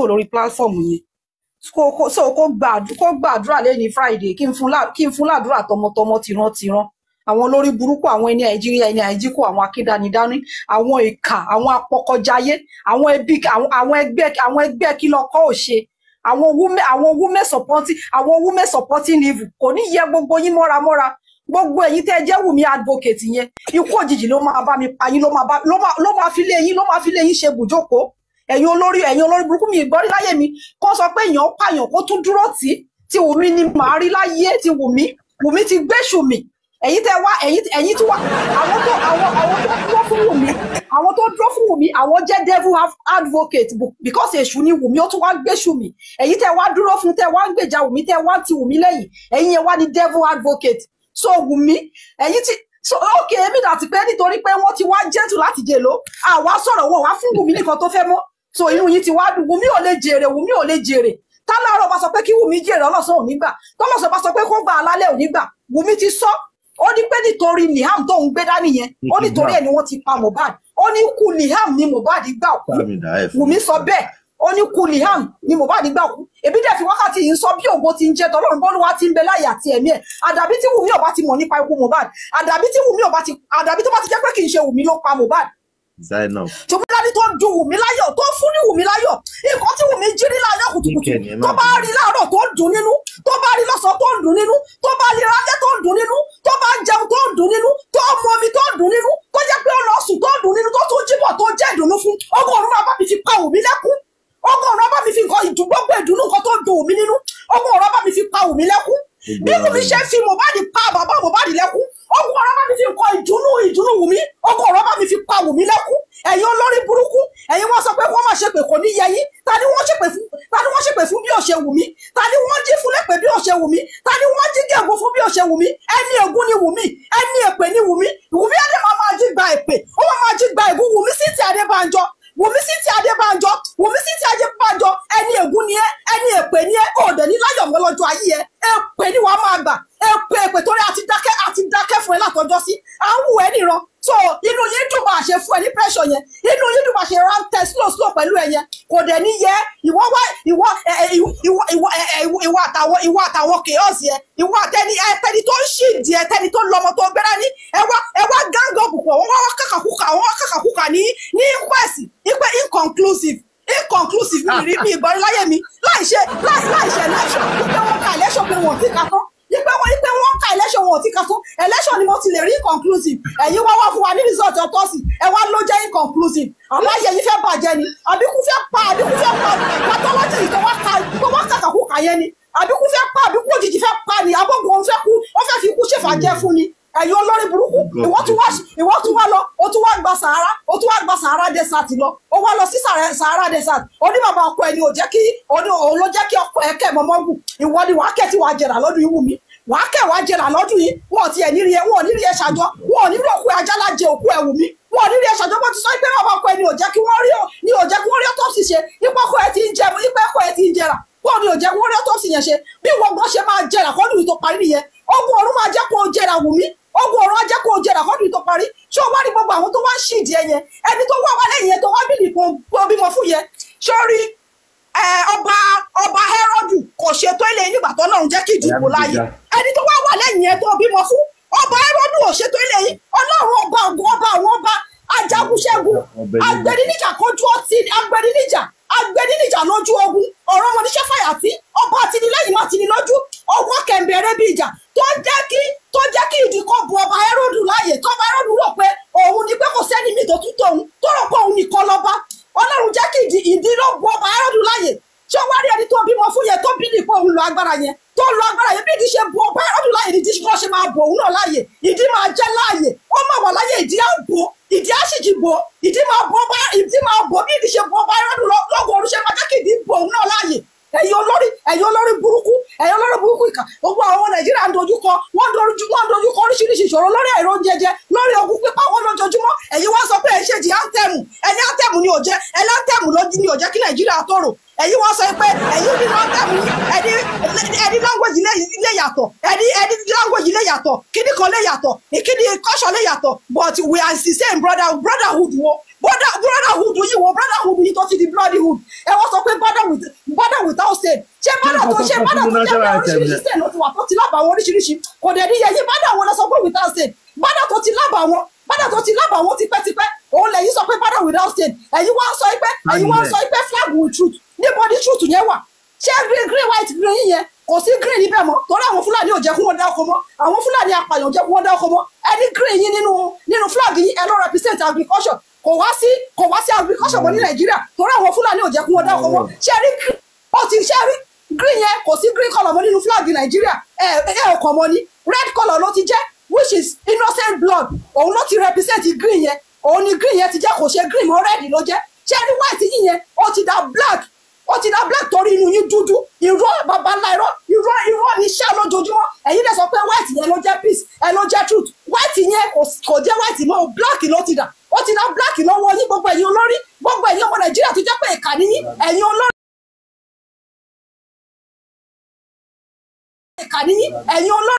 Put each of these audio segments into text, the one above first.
lórí platform yẹn kó kó so kó gbàdú kó gbàdúrà lẹ́ni friday kí n fún lá- kí n fún ládùúrà tọmọtọmọ tìrantìran àwọn olórí burúkú àwọn ẹni nàìjíríà ẹni àìjíkò àwọn akídanidání àwọn ìkà àwọn apọkọjayé àwọn ẹbí àwọn àwọn ẹgbẹ́ àwọn ẹgbẹ́ kí lọkọ ò ṣe àwọn women àwọn women supporting àwọn women supporting leave kò ní yẹ gbogbo yín mọ́ra mọ́ra gbogbo ẹ̀yin tẹ́ ẹ jẹ́ wùmí advocate yẹn ikú òjijì ló máa bá mi pa yín ló máa bá ló máa ló máa fi lé yín ló máa fi lé yín ṣe bùjókòó ẹ̀yin olórí ẹ̀yin olórí burúkú mi ìgbọ́rí láyé mi kó sọ pé èèyàn pààyàn kó tún dúró tì í tí wùmí ni màá rí láyé tí wùmí wùmí ti gbéṣù mi ẹ̀yin tẹ́ wá ẹ̀yin ẹ̀yin tí wá àwọn tó àwọn àwọn tó dúró fún wùmí àwọn tó dúró fún wùmí àwọn jẹ́ devil ad- advocate bu- because èṣù ni wùmí ó tún wá gbéṣù mi ẹ̀yin tẹ́ wá dúró fún tẹ́ wá ń gbèjà wùmí tẹ́ wá ń ti wùmí lẹ́yìn ẹ̀yin yẹn wá ní devil advocate so wùmí ẹ̀yin tí so ok èmi dàtí pé nítorí pé wọ́n ti wá jẹ́tù láti jèlò àwa sọ̀rọ̀ wọn wá fún wùmí nìkan tó fẹ́ mọ́ so inú yín ti wá dùn wùmí ò lè jèrè wùmí ò lè jèrè tálárọ̀ bá sọ pé kí wùmí jèrè ọlọ́sàn ò ní gbà tọ́lọ́sàn bá sọ pé kó gba alálẹ̀ ò ní gbà wùmí ti sọ ó ní pé nítorí liam tó ń gbé dání yẹn ó nítorí ẹ̀ ni wọ́n ti pa mohbad ó ní kú liam ni mohbad gbà kú Bá mi dà ẹ̀ fún wùmí mi. sọ bẹ́ẹ̀ ó ní kú liam ni mohbad gbà kú èbí dẹ̀ fi wákàtí yìí ń sọ bí ògo ti ń jẹ́ tọ́lọ́run bọ́lú wa ti ń bẹ láyé àti ẹ̀mí ẹ̀ àdàbí tí wùmí ọba ti mọ̀ nípa ikú mohbad àdàbí tí wùmí ọba ti àdàbí tó bá ti jẹ́ pé kì í ṣe wùmí ló pa mohbad Zainab. ṣùgbọ́n dání tó dùn wùmí láyọ̀ tó fún ní wùmí láyọ̀ nǹkan tí wùmí jí rí láyọ̀ kùtùkùtù Kíkẹ́ ni ẹ má tó bá bínú. rí láàárọ̀ tó dùn nínú tó bá rí lọ́sàn tó dùn nínú tó bá rí rálẹ́ tó dùn nínú tó bá jẹun tó dùn nínú tó mu omi tó dùn nínú tó jẹ́ pé ó lọ sùn tó dùn nínú tó tún jíbọ̀ tó jẹ́ ìdùnnú fún ọgọ́rùn-ún máa bá mi fi pa wùmí lẹ́kún ọgọ́rùn-ún máa bá mi fi nǹkan ìdùn gbogbo ìdùnnú nǹkan tó dùn wùmí nínú ọgọ́rùn-ún máa bá mi fi pa wùmí lẹ́kún bí wùmí ṣe fi mohbad pa bàbá mohbad lẹ́kún ọgọ́rùn-ún máa mi fi nǹkan ìdùnnú ìdùnnú wùmí ọgọ́rùn-ún máa mi fi pa wùmí lẹ́kún ẹ̀yin olórí burúkú ẹ̀yin wọ́n sọ pé wọ́n máa ṣépè kò ní yẹ yín ta ni wọ́n ṣépè fún ta ni wọ́n ṣépè fún bí ó ṣe wù mí ta ni wọ́n jí fún lépè bí ó ṣe wù mí ta ni wọ́n jí gẹ̀gùn fún bí ó ṣe wù mí ẹni ègún ni wù mí ẹni èpè ni wù mí wù mí ẹni máa máa jí gba èpè ó máa máa jí gba ègún wù mí sí ti adébánjọ wù mí sí ti adébánjọ wù mí sí ti adébánjọ ẹni ègún ni ẹ ẹni èpè ni ẹ òde ní láyọ̀ mọ́ lọ́jọ́ ayé ẹ èpè ni wàá máa gbà èpè èpè torí àti dákẹ́ àti dákẹ́ fún ẹ látọjọ́ sí à ń wù ẹ níran so inú yín dùn bá a ṣe fún ẹ ní pressure yẹn inú yín dùn bá a ṣe rán tẹ slow slow pẹ̀lú ẹ yẹn kò dẹ̀ ní yẹ ìwọ wá ìwọ ẹ ẹ ìwọ ìwọ ìwọ ẹ ẹ ìwọ ìwọ àtàwọn ìwọ àtàwọn chaos yẹn ìwọ àtẹni ẹ tẹni tó ń ṣì di ẹ tẹni tó lọmọ tó gbéra ní ẹ wá ẹ wá gang up pọ̀ wọ́n wá kàkàkùkà wọ́n wá kàkàkùkà ní ní inquest ipe inconclusive inconclusive mi rí mi ìgbọ́n láyé mi láì ṣe láì láì ṣe election ipe wọn ka election pé wọn ò tí ka tán ipe wọn ipe wọn ka election wọn ò tí ka tán election ni mo ti lè rí inconclusive ẹ̀yin wá wá fún wa ní result ọtọ́sì ẹ wá ló jẹ́ inconclusive àmọ́ ayé yìí fẹ́ bàjẹ́ ni àbíkú fẹ́ pa àbíkú fẹ́ pa pathology tó wá ka tó wá kàkàkùkà yẹn ni àbíkú fẹ́ pa àbíkú òjijì fẹ́ pa ni abọ́gun òun fẹ́ kú wọ́n fẹ́ fi ikú ṣèfàjẹ́ fún ni ẹ̀yin olórí burúkú ìwọ tún wá ìwọ tún wá lọ o tún wá gba sahara o tún wá gba sahara desert lọ o wá lọ sí Sahara- sahara desert oní bàbá ọkọ ẹni ò jẹ́ kí oní òun ló jẹ́ kí ọkọ ẹ kẹ́ mọ́mọ́ gùn ìwọ ni wàá kẹ́ tí wàá jẹrà lọ́dún yìí wù mí wàá kẹ́ wàá jẹrà lọ́dún yìí wọn ò tiẹ̀ nírí ẹ wọn ò nírí ẹ ṣàjọ wọn ò nírí òkú ajálá jẹ òkú ẹ wù mí wọn ò nírí ẹ ṣàjọ wọn ti sọ pé bàbá ọkọ ẹni ò jẹ́ kí wọ́n rí ọ ni ò jẹ́ kí wọ́n rí autopsy ṣe ipò ọkọ ẹ ti ń jẹ ipò ọkọ ẹ ti ń jẹrà wọn ni ò jẹ́ kí wọ́n rí autopsy yẹn ṣe bí wọn gbọ́n ṣe máa jẹrà kọ́dún yìí tó parí nìyẹn ogun ọ̀run máa jẹ́ kó o jẹrà wù mí ogun ọ̀run á jẹ́ kó o jẹrà kọ́dún yìí tó parí ṣé o wá rí gbogbo àwọn tó wá ń ṣìdí ẹ yẹn ẹni tó wá wá lẹ́yìn yẹn tó wá bìlì kó bímọ fún yẹn sórí ẹ, ọba ọba Hẹ́rọ́dù kò ṣètò ilé nígbà tó náà ń jẹ́ kí ìdìbò láàyè ẹni tó wá wà lẹ́yìn yẹn tó bímọ fún ọba Hẹ́rọ́dù ò ṣètò ilé yìí ọlọ́run ọba ògùn ọba àwọn ọba ajagunṣẹ́gun agbẹ̀dínníjà kojú ọtí agbẹ̀dínníjà agbẹ̀dínníjà lójú ogun ọ̀rọ̀ wọn níṣẹ́ fàyàtì ọba àtìlẹ́yìn má tìní lójú ọwọ́ kẹ̀mbẹ̀rẹ̀ bí ìjà tó jẹ́ kí tó jẹ́ kí ìdí kan bu ọba Hẹ́rọ́dù láàyè tọ́ba Hẹ́rọ́dù rò pé òun ni pé kò sẹ́ni mi tó tún tóun tó rò pé òun nìkan lọ́ba ọlọ́run jẹ́ kí ìdí ìdí ló bu ọba Hẹ́rọ́dù láàyè ṣé o wá rí ẹni tó bímọ fún yẹn tó bí nìkan òun lo agbára yẹn tó lo agbára yẹn bí ìdí ṣe bu ọba Hẹ́rọ́dù láàyè ìdí kan ṣe máa bò òun náà láàyè ìdí máa jẹ́ láàyè ó máa wà láàyè ìdí á bò ìdí á sì jì bò ìdí máa bò ọba ìdí máa bò bí ìdí ṣe bu ọba Hẹ́rọ́dù lọ́gọ̀ ọ̀run ṣe máa jẹ́ kí ìdí bò òun náà láàyè ẹ̀yin olórí ẹ̀yin olórí burúkú ẹ̀yin olórí burúkú ìkà gbogbo àwọn nàìjíríà ń dojú kọ wọ́n ń dojú wọ́n ń dojú kọ oríṣiríṣi ìṣòro lórí ẹ̀rọ jẹjẹ lórí ogun pípa wọn lójoojúmọ́ ẹ̀yin wá sọ pé ẹ̀ ń ṣèjì áńtẹ̀mù ẹni áńtẹ̀mù ni ò jẹ́ ẹni áńtẹ̀mù ló ní ò jẹ́ kí nàìjíríà tòrò ẹ̀yin wá sọ pé ẹ̀yin nínú áńtẹ̀mù ẹni ẹni language lè yàtọ̀ ẹni ẹni language lè yàtọ̀ kíní kan lè yàtọ̀ ìkíní kọ́ṣọ̀ lè yàtọ̀ but we are the same brother brotherhood wo brother brotherhood yìí wo brotherhood yìí tó ti di bloodhood ẹ wọ́n sọ pé border with border without state ṣé border tó ṣe border tó jẹ́ pé oríṣiríṣi state ló ti wà tó ti lábàá wọn oríṣiríṣi kò dẹ̀ ní yẹyí border wo lọ sọ pé without state border tó ti lábàá wọn border tó ti lábàá wọn tipẹ́tipẹ́ òun lẹ́yìn sọ pé border without state ẹ̀yin wá sọ pé ẹ̀yin wá sọ pé flag with truth níbo ni truth yẹn wà ṣé green green white green yìí yẹn kò sí green níbẹ̀ mọ́ torí àwọn fúlàní ò jẹ́ kí wọ́n dá ọkọ mọ́ àwọn fúlàní apààyàn ò jẹ́ kí wọ́n dá ọkọ mọ́ ẹni green yìí nínú nínú flag yìí ẹ lọ represent agriculture kò wá sí kò wá sí agriculture mọ́ ní nàìjíríà torí àwọn fúlàní ò jẹ́ kí wọ́n dá ọkọ mọ́ ṣé rí green ó ti ṣé rí green yẹn kò sí green colour mọ́ nínú flag nàìjíríà ẹ ẹ ò kàn mọ́ ni red colour ló ti jẹ́ which is innocent blood òun ló ti represent green yẹn òun ni green yẹn ti jẹ́ kò ṣe green mọ́ red ló jẹ́ ṣé rí white yìí yẹn ó ti da black ó ti dá black torí inú yín dúdú irọ́ bàbá ńlá irọ́ irọ́ irọ́ ní iṣẹ́ lójoojúmọ́ ẹ̀yin lè sọ pé white yẹn ló jẹ́ peace ẹ̀ ló jẹ́ truth white yẹn kò jẹ́ white mọ́ black ló ti dà ó ti dá black lọ́wọ́ yín gbogbo ẹ̀yin olórí gbogbo ẹ̀yin ọmọ nàìjíríà tó jẹ́ pé ìkà ní yín ẹ̀yin olórí. ìkà ní yín ẹ̀yin olórí.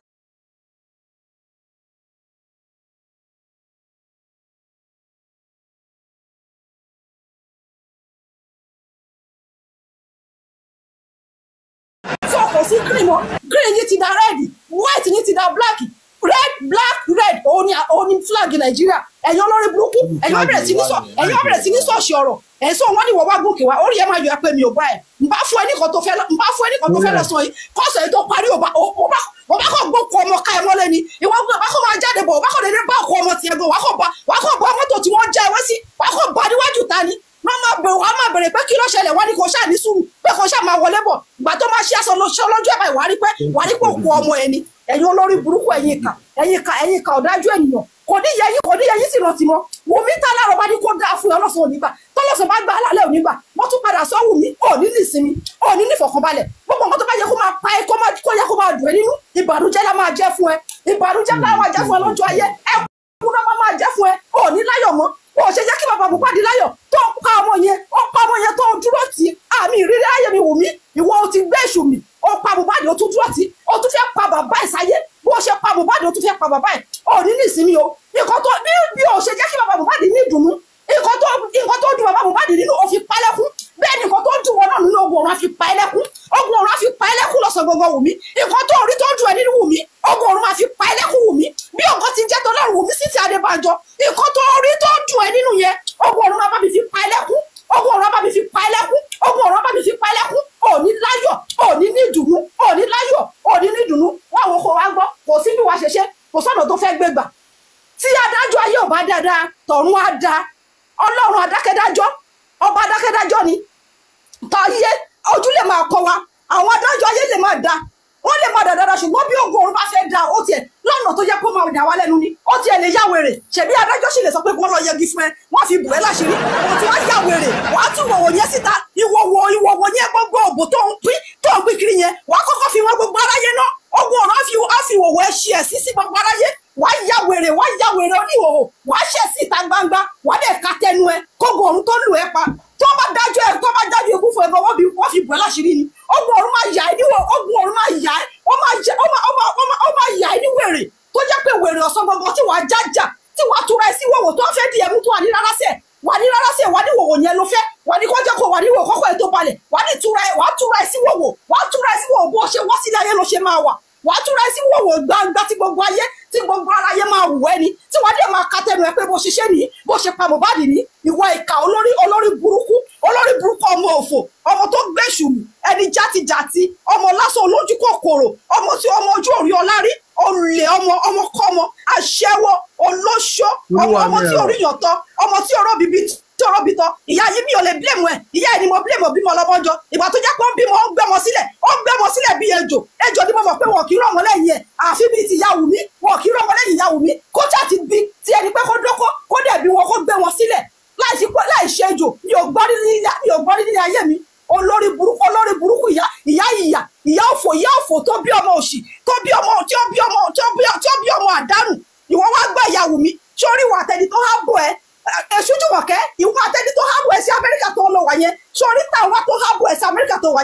kò sí green mọ́ green yìí ti da red white yìí ti da black red black red òun ni òun ni flag nàìjíríà ẹ̀yin olórí burúkú ẹ̀yin wọ́n bẹ̀rẹ̀ sí ní sọ ẹ̀yin wọ́n bẹ̀rẹ̀ sí ní sọ̀ọ̀ṣì ọ̀rọ̀ ẹ̀ sọ wọ́n ní wọ́n wá gòkè wá orí ẹ̀ máa yọ ẹ pé mi ò bá ẹ̀ n bá fún ẹ nìkan tó fẹ́ n bá fún ẹ nìkan tó fẹ́ lọ sọ yìí kọ́sọ̀ yìí tó parí ò bá ò bá ò bá kọ́ gbókò ọmọ ká ẹ mọ́lẹ̀ ni ìwọ gbọ́ bá kọ́ máa jáde bọ̀ ò bá kọ́ dédé bá ọkọ ọmọ tiẹ̀ gan wà kọ́ bá wà kọ́ bá mọ́tò tí wọ́n já ewé sí wà kọ́ bá níwájú ta ni wọ́n máa bẹ̀rẹ̀ wọ́n máa bẹ̀rẹ̀ pé kí ló ṣẹlẹ̀ wọ́n ní kò ṣáà ní sùúrù pé kò ṣáà máa wọlé bọ̀ gbà tó máa ṣe aṣọ lọ́jọ́ lọ́jọ́ ẹ̀ báyìí wà á rí pé wà á rí pé òkú ọmọ ẹni ẹ̀yin olórí burúkú ẹ̀yin ìkà ẹ̀yin ìkà ẹ̀yin ìkà ọ̀dájú ènìyàn kò ní yẹ yín kò ní yẹ yín sì rántí mọ́ wùmí tá láàrọ̀ bá ní kó dáa fún ẹ ọlọ́sàn onígbà tọ́lọ́sàn bá gbà á lálẹ́ onígbà wọ́n tún padà sọ wùmí òní ní ìsinmi òní ní ìfọ̀kànbalẹ̀ gbogbo nǹkan tó bá yẹ kó máa pa ẹ kó yẹ kó máa dùn ẹ nínú ìbànújẹ́ la máa jẹ́ fún ẹ ìbànújẹ́ la máa jẹ́ fún ẹ lọ́jọ́ ayé ẹ kú náà máa jẹ́ fún ẹ òní láyọ̀ mọ́ o ṣe jẹ́ kí bàbá Mohbad láyọ̀ tó pa ọmọ yẹn ó pa ọmọ yẹn tó dúró tì í àmì ìrírí ayé mi wù mí ìwọ o ti gbé èṣù mi ó pa Mohbad ó tún dúró tì í ó tún fẹ́ pa bàbá ẹ̀ sáyé bó ṣe pa Mohbad ó tún fẹ́ pa bàbá ẹ̀ ò ní ní ìsinmi o nǹkan tó bí bí o ṣe jẹ́ kí bàbá Mohbad ní ìdùnnú nǹkan tó nǹkan tó dùn bàbá Mohbad nínú ó fi pa ẹlẹ́kún bẹ́ẹ̀ ni nǹkan tó dùn wọn náà nínú ogun ọ̀run á fi pa ẹlẹ́kún ogun ọ̀run á fi pa ẹlẹ́kún lọ́sàn gbogbo wù mí nǹkan tó rí tó dùn ẹ nínú wù mí ogun ọ̀run á fi pa ẹlẹ́kún wù mí bí nǹkan ti jẹ́ tó lọ́rùn wù mí sí ti Adébánjọ nǹkan tó rí tó dùn ẹ nínú yẹn ogun ọ̀run á bá mi fi pa ẹlẹ́kún ogun ọ̀run á bá mi fi pa ẹlẹ́kún ogun ọ̀run á bá mi fi pa ẹlẹ́kún òní láyọ̀ òní ní ìdùnnú òní láyọ̀ òní ní ìdùnnú wà wọ́n kó wá gbọ́ kò sí bí wàá ṣe ṣe kò sọ́nà tó fẹ́ gbégbà tí adájọ́ ayé ò bá dáadáa tọ̀run á da ọlọ́run adákẹ́dájọ́ ọba adákẹ́dájọ́ ni tọ́yé ojú lè máa kọ wa àwọn adájọ́ ayé lè máa da wọ́n lè máa dàdára ṣùgbọ́n bí ogun ọ̀run bá fẹ́ da ó tiẹ̀ lọ́nà tó yẹ kó máa dà wá lẹ́nu ni ó tiẹ̀ lè yá wèrè ṣèbí adájọ́ sì lè sọ pé kí wọ́n lọ yẹgi fún ẹ wọ́n fi bù ẹ́ láṣìírí wọ́n ti wá yá wèrè wàá tún wọ̀wọ̀ yẹn síta ìwọ̀wọ̀ ìwọ̀wọ̀ yẹn gbogbo òbò tó ń pín tó ń pín kiri yẹn wàá kọ́kọ́ fi wọn gbogbo aráyé náà ogun ọ̀run á fi wọ̀wọ̀ ẹ ṣe ẹ̀ sí sí gbogbo aráyé wàá yá wèrè wàá yá wèrè oníhòòhò wàá ṣẹ̀ sí ìta gbangba wàá dẹ̀ ka tẹnu ẹ kógun ọ̀run tó lù ẹ pa tó bá dájọ́ ẹ tó bá dájọ́ ikú fún ẹ gan wọ́n fi wọ́n fi bù ẹ́ láṣìírí ni ogun ọ̀run máa yà ẹ́ níwọ̀ ogun ọ̀run máa yà ẹ́ ó máa yà ó máa ó máa ó máa ó máa yà ẹ́ ní wèrè tó jẹ́ pé wèrè ọ̀sán gbọ̀ngàn tí wàá jájà tí wàá tura ẹ sí wọ̀wọ̀ tó fẹ́ di ẹ̀mú tó wà ní rárá sẹ̀ wà ní rárá sẹ̀ wà ní wọ̀wọ̀ yẹn ló fẹ́ wà ní kọjá kó wà ní wọ̀ kọ́kọ́ ẹ tó balẹ̀ wà ní tura ẹ wà á tura ẹ sí wọ̀wọ̀ wà á tura ẹ sí wọ̀wọ̀ bó ṣe wá sílẹ̀ ayé ló ṣe máa wà wà á túra sí wọ̀wọ̀ gbangba tí gbogbo ayé tí gbogbo aráyé máa wù ẹ́ ni tí wàá dé máa ka tẹnu ẹ pé bó ṣiṣẹ́ nìyí bó ṣe pa Mohbad ní ìwọ ìkà olórí olórí burúkú olórí burúkú ọmọ òfò ọmọ tó gbèsù ẹni játijàti ọmọ lásán olójú kòkòrò ọmọ tí ọmọ ojú òrí ọlárí olè ọmọ ọmọ kọmọ aṣẹ́wó olóṣó ọmọ ọmọ tí orí yàn tán ọmọ tí ọ̀rọ̀ bíbí tí ọ̀rọ̀ bí tán ìyá yìí mi ò lè blame ẹ ìyá ẹ ni mo blame bímọ lọ́mọjọ ìgbà tó jẹ́ pé ó ń bímọ ó ń gbẹ́mọ sílẹ̀ ó ń gbẹ́mọ sílẹ̀ bí ejò ejò ni mo mọ̀ pé wọn kì í rán wọn lẹ́yìn ẹ̀ àfi bíi ti ìyá Wùmí wọn kì í rán wọn lẹ́yìn ìyá Wùmí kó ṣáà ti bí tí ẹni pé kó dókó kó dẹ̀ bí wọn kó gbé wọn sílẹ̀ láì ṣe ejò mi ò gbọ́ nínú ayé mi olórí burúkú olórí burúkú ìyá ìyá ìyá ìyá òfò ìyá òfò tó bí ọmọ òṣì tó bí ọmọ tí ó bí ọmọ tí ó bí ọmọ àdánù ìwọ wá gbọ́ ìyá Wùmí sórí ìwà àtẹni tó há bọ̀ ẹ́ èṣù jùmọ̀kẹ́ ìwọ àtẹni tó há bọ̀ ẹ́ sí Amẹ́ríkà tó lọ wà yẹn sórí táwa tó há bọ̀ ẹ́ sí Amẹ́ríkà tó wà yẹn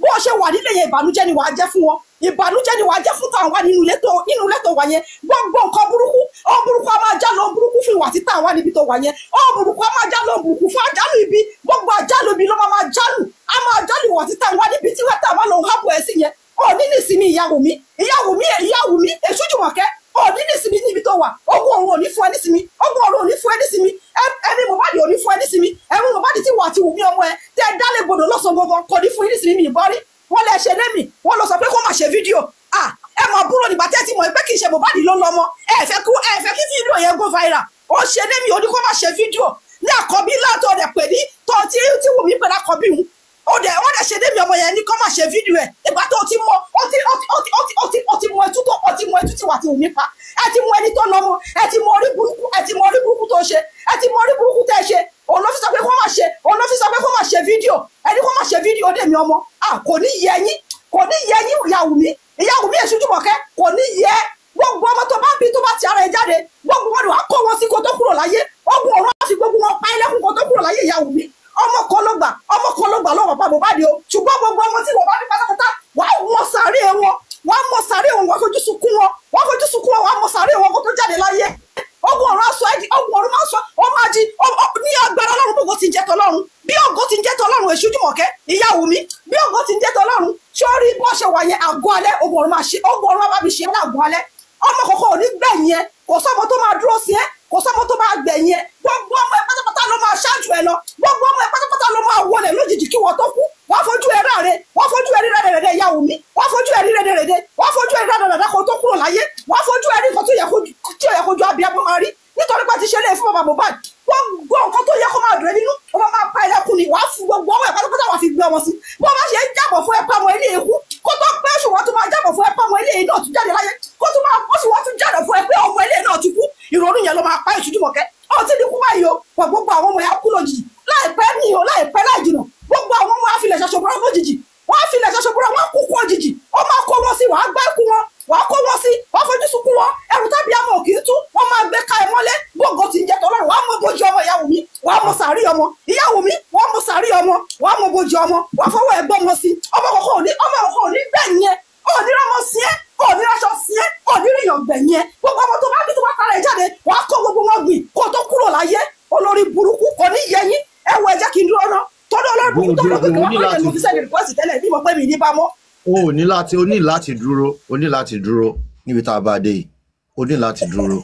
bó o ṣe wà nílé yẹn ìbànújẹ́ ni wàá jẹ́ fún wọn ìbànújẹ́ ni wàá jẹ́ fún tàwọn wà nínú ilé tó nínú ilé tó wà yẹn gbogbo nǹkan burúkú ọ̀hún burúkú a máa já lọ burúkú fún ìwà títà wà níbi tó wà yẹn ọ̀hún burúkú a máa já lọ burúkú fún àjálù ibi gbogbo àjálù ibi ló máa máa jálù a máa jálù ìwà títà wà níbi tí wọ́n tà wà lọ́hùn hábù ẹ̀ sí yẹn ọ̀ ní nísìmí ìyàwó mi ìyàwó mi ìyàwó mi èṣù jùmọ̀kẹ́ ọ̀ ní nísìmí níbi tó wà ogun ọ̀run ò ní fún ẹ nísìmí ogun ọ̀run ò ní fún ẹ nísìmí ẹni Mohbad ò ní fún ẹ nísìmí ẹ̀rù Mohbad ti wà àti wùmí ọmọ ẹ tẹ dálé gbọdọ lọ́sàn gbọngàn kò ní fún yín nísìmí mi ìbọn rí wọ́n lẹ ṣe lémi wọ́n lọ sọ pé kó má ṣe fídíò ah ẹ mọ̀ búrò nígbà tẹ́ ti mọ̀ pé kì í ṣe Mohbad ló lọ́mọ ẹ fẹ́ kí ẹ fẹ́ kí fídíò yẹn go viral ó ṣe lémi ó ní kó má ṣe fídíò ní àkọ́bí látọ̀ rẹ̀ pè ní tọ́ tí tí wùmí pè lákọ́bí hùn ó dẹ̀ wọ́n dẹ̀ ṣe lémi ọmọ yẹn ní kó má ṣe fídíò ẹ̀ ìgbà tó ti mọ ó ti ó ti ó ti ó ti ó ti ó ti mọ ẹtú tó ó ti mọ ẹtú tí wà ti wùmí pa ẹ ti mọ ẹni tó lọ́mọ ẹ ti mọ orí burúkú ẹ ti mọ orí burúkú tó ṣe ẹ ti mọ orí burúkú tẹ́ ṣe òun ló fi sọ pé kó má ṣe òun ló fi sọ pé kó má ṣe fídíò ẹni kó má ṣe fídíò dèmi ọmọ ah kò ní yẹ yín kò ní yẹ yín ìyàwó mi ìyàwó mi èṣù jùmọ̀kẹ́ kò ní yẹ gbogbo ọmọ tó bá bí tó bá ti ara ẹ jáde gbogbo wọn ni wàá kó wọn sí kó tó kúrò láyé ogun ọ̀run á fi gbogbo wọn pa ẹlẹ́kùn kó tó kúrò láyé ìyàwó mi ọmọ kan ló gbà ọmọ kan ló gbà lọ́wọ́ bàbá Mohbad o ṣùgbọ́n gbogbo ọmọ tí Mohbad bí pátápátá wàá mọ sàárè wọn wàá mọ sàárè wọn wàá fojú sunkún wọn wàá fojú sunkún wọn wàá mọ sàárè wọn kó tó jáde láyé ogun ọ̀run aṣọ ẹ̀dì ogun ọ̀run máa sọ ọ máa di ní agbára ọlọ́run gbogbo ti ń jẹ́ tọlọ́run bí ògo ti ń jẹ́ tọlọ́run èṣù jùmọ̀kẹ́ ìyàwó mi bí ògo ti ń jẹ́ tọlọ́run sórí bó ṣe wà yẹn àgọ́ alẹ́ ogun ọ̀run máa ṣe ogun ọ̀run máa bí ṣe ní àgọ́ alẹ́ ọmọ kọ̀ọ̀kan ò ní gbẹ̀yìn ẹ kò sọ́mọ tó máa dúró sí ẹ kò sọ́mọ tó máa gbẹ̀yìn ẹ gbogbo ọmọ ẹ pátápátá ló máa ṣáájú ẹ lọ gbogbo ọmọ ẹ pátápátá ló máa wọlé lójijì kí wọ́n tó kú wọ́n fojú ẹ ráre wọ́n fojú ẹ rí rẹ́dẹ̀rẹ́dẹ́ ìyàwó mi wọ́n fojú ẹ rí rẹ́dẹ̀rẹ́dẹ́ wọ́n fojú ẹ rí rẹ́dẹ̀rẹ́dẹ́ kó tó kúrò láyé wọ́n fojú ẹ rí nǹkan tó yẹ kojú abiyamọ máa rí nítorí pé ti ṣe lé fún bàbá Mohbad gbogbo nǹkan tó yẹ kó máa dùn ẹ́ nínú ó máa máa pa ẹlẹ́kùn ni wàá fún gbogbo ọmọ ẹ̀ pátápátá wàá fi gbé ọmọ sí bó bá ṣe ń jábọ̀ fún ẹ̀pá ọmọ ilé ikú kó tó pẹ́ ṣùgbọ́n tó máa jábọ̀ fún ẹ̀pá ọmọ ilé náà tún jáde láyé kó tó máa kó ṣùgbọ́n tún jáde fún ẹ pé ọmọ ilé náà ti kú ìrònú yẹn ló máa pa èṣù jùmọ̀kẹ́ ó ti ní kú báyìí o pọ̀ gbogbo àwọn ọmọ yẹn kú lójijì láìpẹ́ ní o láìpẹ́ láì jìnà gbogbo àwọn ọmọ afilẹ̀ ṣaṣọ̀bọ̀rọ̀ lójijì wọ́n á filẹ̀ ṣaṣọ̀bọ̀rọ̀ wọ́n á kú kú òjijì ó máa kó wọn sí wàá gbá ikú wọn wàá kó wọn sí wàá fojú sunkún wọn ẹrù tábí àmọ́ òkì í tú wọ́n máa gbé ká ẹ mọ́lẹ̀ gbogbo ti ń jẹ tọ́lọ́run wàá mọ bójú ọmọ ìyàwó mi wàá mọ sàárì ọmọ ìyàwó mi wàá mọ sàárì ọmọ wàá mọ bójú ọmọ wàá fọwọ́ ẹ gbọ́ wọn sí ọmọ kọ̀ọ̀kan òní ọmọ kọ̀ọ̀kan òní bẹ́ẹ̀ yẹn òní rọmọ sí ẹ òní rọṣọ sí ẹ òní ríyàn gbẹ̀yìn ẹ gbogbo ọmọ tó bá bí tó bá tara ẹ jáde wàá kó gbogbo wọn gbìn kó tó kúrò láyé olórí burúkú kò ní yẹ yín ẹ wọ ẹ jẹ́ kí n dúró ná tọ́dọ̀ olórí burúkú tó lọ kékeré wọn kọ́ ẹ̀ mo fi sẹ́ni rìpọ́sì tẹ́lẹ̀ bí mo pẹ́ mi ní bámọ́ o ò ní láti o ní láti dúró o ní láti dúró níbi tá a bá dé yìí o ní láti dúró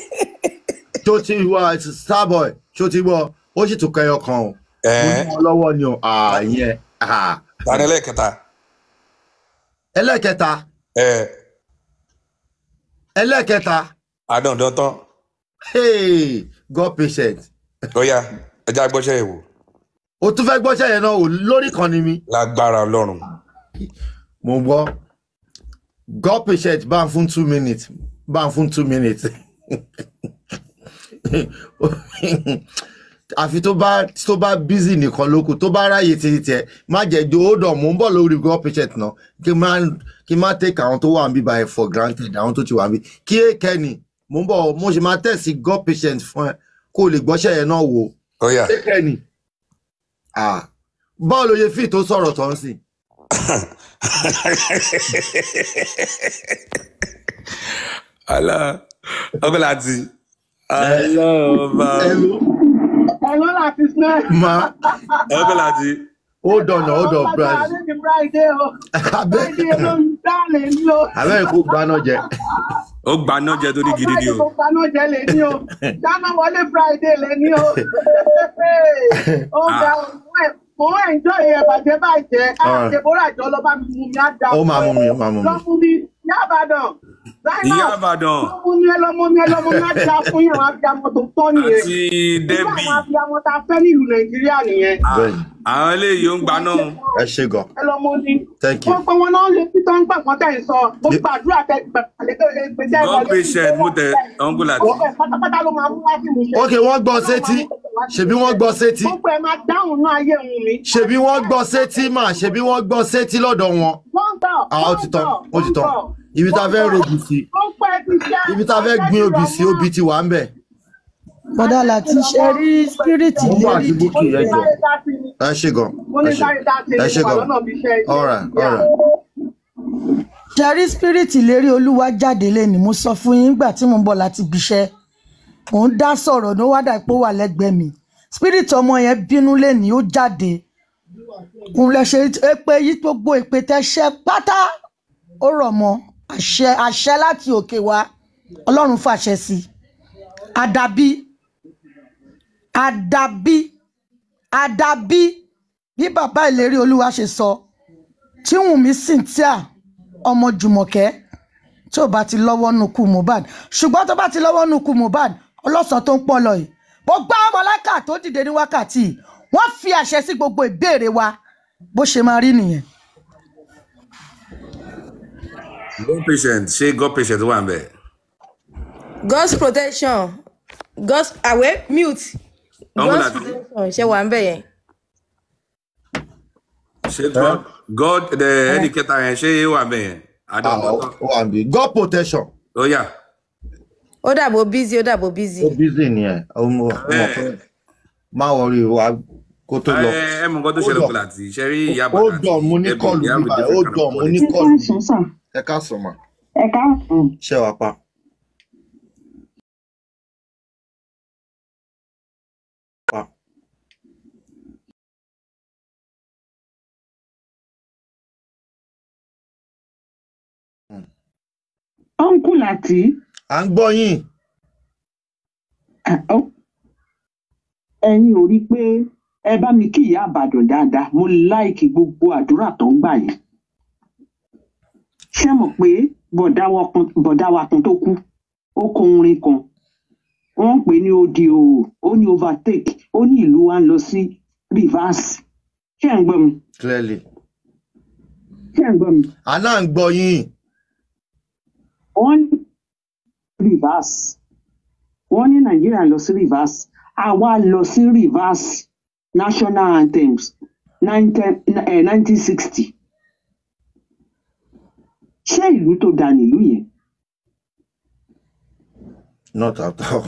tó ti wá starboy tó ti gbọ́ ó sì tún kẹyọ kan o mo ní wọn lọ́wọ́ ni o àyẹn tani ẹlẹ́kẹta. ẹlẹ́kẹta ẹ ẹlẹ́kẹta adándan tán hey god patient lọ́yà ẹja gbọ́sẹ̀ yẹ̀ wò o tún fẹ́ gbọ́sẹ̀ yẹn náà o lórí kan ni mi lágbára ọlọ́run. mo gbọ́ god patient bá ń fún two minutes bá ń fún two minutes àfi tó bá tó bá busy nìkan lókù tó bá ráyè títí tiẹ má jẹ jo ó dàn mò ń bọ̀ lórí god patient náà kí n má kí n má take àwọn tó wà ń bí by for granted àwọn tó ti wà ń bí kí èkẹ́ni mò ń bọ̀ mo ṣe máa tẹ̀sí god patient fún ẹ kó o lè gbọ́ṣẹ́ yẹn náà wò lọ́yà èkẹ́ni báwo ló yẹ fi tó sọ̀rọ̀ tó ń sìn. ala ọkọ láti alọba Hello, láti snẹ́. ma ọkọ láti hold on hold on Ọba brother Tàlẹ́ ti Friday o. abẹ́ Friday ló ń dálé ní o. abẹ́ kó gbaná jẹ ó gba náà jẹ torí gidi ni Friday o tó paná jẹ lè ní o. Dáná wọlé Friday lè ní o. Ó ga òun ẹ̀ mo ń enjoy ẹ̀ bàjẹ́ bàjẹ́. Alright. Àṣebórà jọ lọ bá mi mú mi á dà ó máa mú mi ó máa mú mi. Lọ fún mi Yábàdàn. ìyá àbàdàn Lọ fún mi ẹ lọ mú mi ẹ lọ mú mi á dà fún yẹn àwọn abiyamọ tó tọ́ nìyẹn. àti Irú debi àwọn abiyamọ tá a fẹ́ nílùú Nàìjíríà nìyẹn. bẹ́ẹ̀ni àwọn eléyìí ó ń gba náà ẹ ṣe gan ẹ lọ mọ ní. Thank you. wọ́n pẹ́ wọn náà lè fi tán gbà wọ́n tẹ̀ ń sọ mo Ye- gbàdúrà tẹ gbẹ̀gbẹ̀ god patient mo tẹ ọkọ láti pátápátá ló máa mú wá sí mi. ok wọ́n gbọ́ sétí ṣebí wọ́n gbọ́ sétí gbogbo ẹ máa dáhùn náà ayé òun mi. ṣebí wọ́n gbọ́ sétí mà ṣebí wọ́n gbọ́ sétí lọ́dọ̀ wọn wọ́n gbọ́ ah ó ti tán ó ti tán ibi tá a fẹ́ rògbì sí wọ́n pẹ́ ti ṣe. ibi tá a fẹ́ gbin obì sí obì ti wà ń bẹ̀ bọ́dà láti ṣe rí spiriti mo ń bọ̀ lérí àti búkì ẹ jọ sáré dá sí ni ẹ ṣe gan mo ẹ ní ṣe sáré dá sí ẹ ni ṣe mo wà gan lọ́nà bí iṣẹ́ yìí. ọ̀rà ọ̀rà ṣe rí spiriti lérí olúwa jáde lẹ́nu mo sọ fún yín nígbà tí mo ń bọ̀ láti ibiṣẹ́ mò ń dá sọ̀rọ̀ ní ó wá dà pé ó wà lẹ́gbẹ̀ẹ́ mi spirit ọmọ yẹn bínú lẹ́nu ó jáde òun lè ṣe pé yí gbogbo ìpè tẹ́ṣẹ́ pátá ó rọ̀ mọ́ àṣẹ àṣẹ láti òkè wá ọlọ́run fàṣẹ sí i àdàbí àdàbí àdàbí bí bàbá ìlérí olúwa ṣe sọ tí wùnmí cynthia ọmọ jùmọ̀kẹ́ tí ò bá ti lọ́wọ́ nù kú mohbad ṣùgbọ́n tó bá ti lọ́wọ́ nù kú mohbad ọlọ́sàn tó ń pọ̀ lọ yìí gbogbo àwọn mọ̀láìkà tó dìde ní wákàtí yìí, wọ́n fi àṣẹ sí gbogbo ìbéèrè wa bó ṣe máa rí nìyẹn. god patient ṣé god patient wà ń bẹ̀. God's protection God's àwẹ̀ mute Ọmọ God's láti- protection ṣe wà ń bẹ̀ yẹn. ṣé god god the ẹnì kẹta yẹn ṣé wà ń bẹ̀ yẹn. Ah, àdàbọ̀tán ó wà níbí god protection ó yà. ó dàbò busy ó dàbò busy. ó busy nìyẹn ọmọ ọmọ pé má wọrí wa kó tó lọ. ẹ ẹ mọ nǹkan tó ṣẹlẹ̀ Hold kó on. láti ṣe rí ìyá ó bàtà dàn mo ní kọlù bíbá ó dàn mo ní ẹ kọlù káàsán sà ẹ ká sọ mà ẹ káàsán ṣé wàá pa. Pa. ọ̀nkù láti à ń gbọ́ yín ẹ̀yin ò rí i pé ẹ bá mi kí ìyá àbàdàn dáadáa mo láìkì gbogbo àdúrà tó ń gbà yìí ṣé mọ̀ pé bọ̀dá wa kan bọ̀dá wa kan tó kú ó kọ orin kan wọ́n ń pè ní odi o ó ní overtake ó ní ìlú wa ń lọ sí reverse ṣé ẹ̀ ń gbọ́ mi clearly. ṣé ẹ̀ ń gbọ́ mi àná à ń gbọ́ yín wọ́n ní reverse wọ́n ní nàìjíríà lọ sí reverse àwa lọ sí reverse national anthems nineteen sixty ṣé ìlú tó dà nílùú yẹn not at all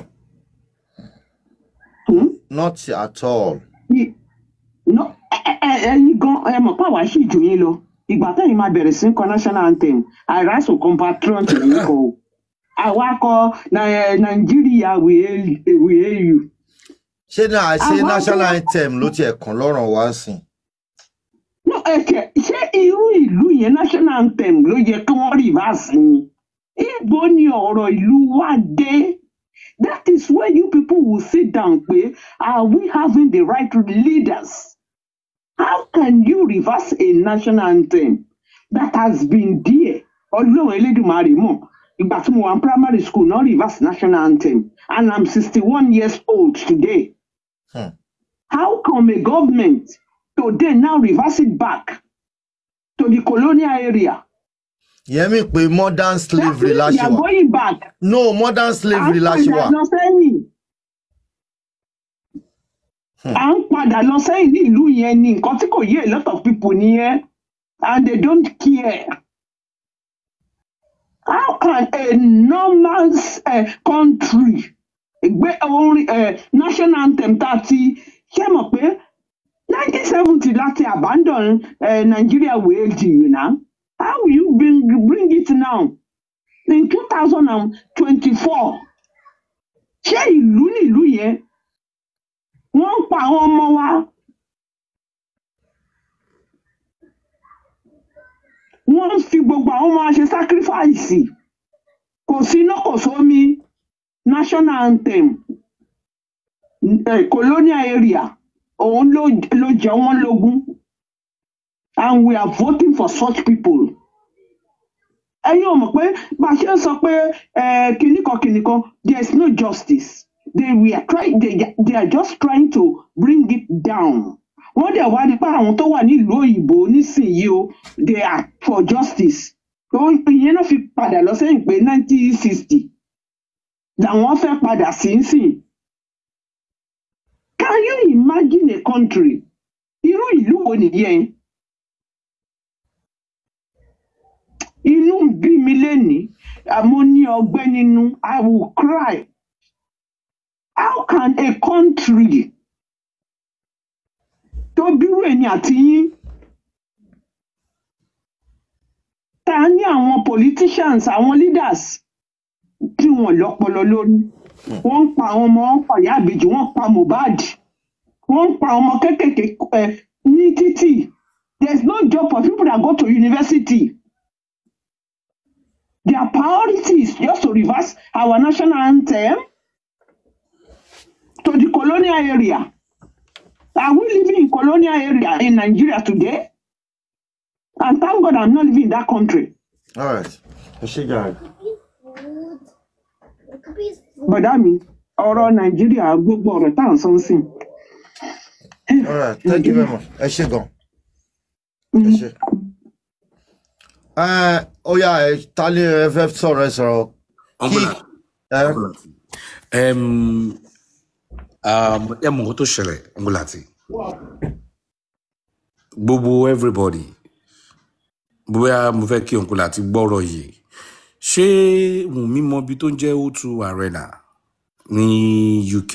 Hmm? not at all. Ní- no- ẹ- ẹ- ẹ- ẹ̀yin gan ẹ mọ̀ pé àwa sì jù yín lọ ìgbà tẹ́yìn máa bẹ̀rẹ̀ sí kọ national anthem àìráṣọ compatriot yìí kọ o àwa kọ "Na- nàìjíríà we hail we hail you. ṣé náà ṣé Àwọn national tó- anthem ló tiẹ̀ kàn lọ́rùn wá sí i. No, ẹ̀kẹ́ ṣé irú ìlú yẹn national anthem ló yẹ kí wọ́n reverse ni? Ibo ni ọ̀rọ̀ ìlú wa dé? That is where you people will sit down pé are we having the right leaders? How can you reverse a national anthem that has been there? Ọlọ́run Elédùmarè mọ̀. Ìgbà tí mo wà ní primary school náà reverse national anthem and I'm sixty-one years old today. Hmm. How come a government today now reverse it back to the colonial area? ìyẹn mi pé modern That slavery means la we ṣe are wà. going back. no modern À slavery ń la ṣe padà wà. lọ sẹ́yìn. À ń padà lọ sẹ́yìn ní ìlú yẹn ni nǹkan tí kò yé a lot of people nìyẹn and they don't care. How can a normal uh, country gbé orin uh, national anthem tá a ti ṣe mọ̀ pé nineteen seventy láti abandon uh, Nigeria wage you know? How will you bring, bring it now in two thousand and twenty-four? Ṣé ìlú nílùú yẹn? Wọ́n ń pa àwọn ọmọ wa. Wọ́n ń fi gbogbo àwọn ọmọ wa ṣe sacrifice. Kò sí iná kò sómi. National anthem eh, colonial area òun ló ló jẹ wọ́n lógún and we are voting for such people. ẹ̀yin ò mọ̀ pé bá a ṣe ń sọ pé eh, kinní kan kinní kan there is no justice they we are trying they, they are just trying to bring it down. wọ́n dẹ̀ wá nípa àwọn tó wà nílùú òyìnbó nísìnyí o they are for justice. Ó- ìyẹn náà fi padà lọ sẹ́yìn pé nineteen sixty làwọn fẹ́ padà sí ń sìn. Can you imagine a country? Irú ìlú wo nìyẹn? Inú ń bí mi lénìí, àmọ́ ní ọgbẹ́ nínú, I will cry. how can a country tó bírú èmi àti yín ta ní àwọn politicians àwọn leaders tí wọn lọ́pọlọ lórí wọ́n ń pa àwọn ọmọ wọn pa ìyá àbèjì wọ́n pa mohbad wọ́n ń pa ọmọ kéékèèké ẹ ní títì there is no job for people that go to university their priority is just to reverse our national anthem to the colonial area are we living in colonial area in nigeria today and thank god i'm not living in that country all right ẹ ṣe jàre. bọ̀dá mi ọ̀rọ̀ nàìjíríà gbogbo ọ̀rọ̀ tá à ń sọ ń sìn all right thank you very much ẹ ṣe gan ẹ ṣe. ẹ ó yá ẹ ta ni ẹ fẹ́ sọ̀rọ̀ ẹ sọ̀rọ̀ kí ẹ Em, um, ẹ mọ̀ nǹkan tó ṣẹlẹ̀ ngolati gbogbo everybody bóyá mo fẹ́ kí ngolati gbọ́rọ̀ yìí ṣé wùnmí mọ ibi tó ń jẹ́ o2 arena ní uk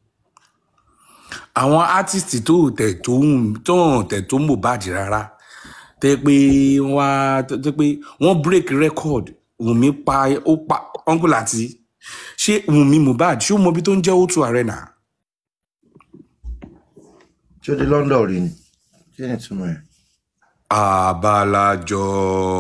àwọn artist tó tẹ̀ tó ń tó ń tẹ̀ tó mohbad rárá tẹ́ pé wọ́n á tẹ́ pé wọ́n break record wùnmí pa ó pa ngolati ṣé wùnmí mohbad ṣé ó mọ ibi tó ń jẹ́ o2 arena. ṣé ó di london rí ni kí ni ìtumọ̀ ẹ̀. Abalajọ.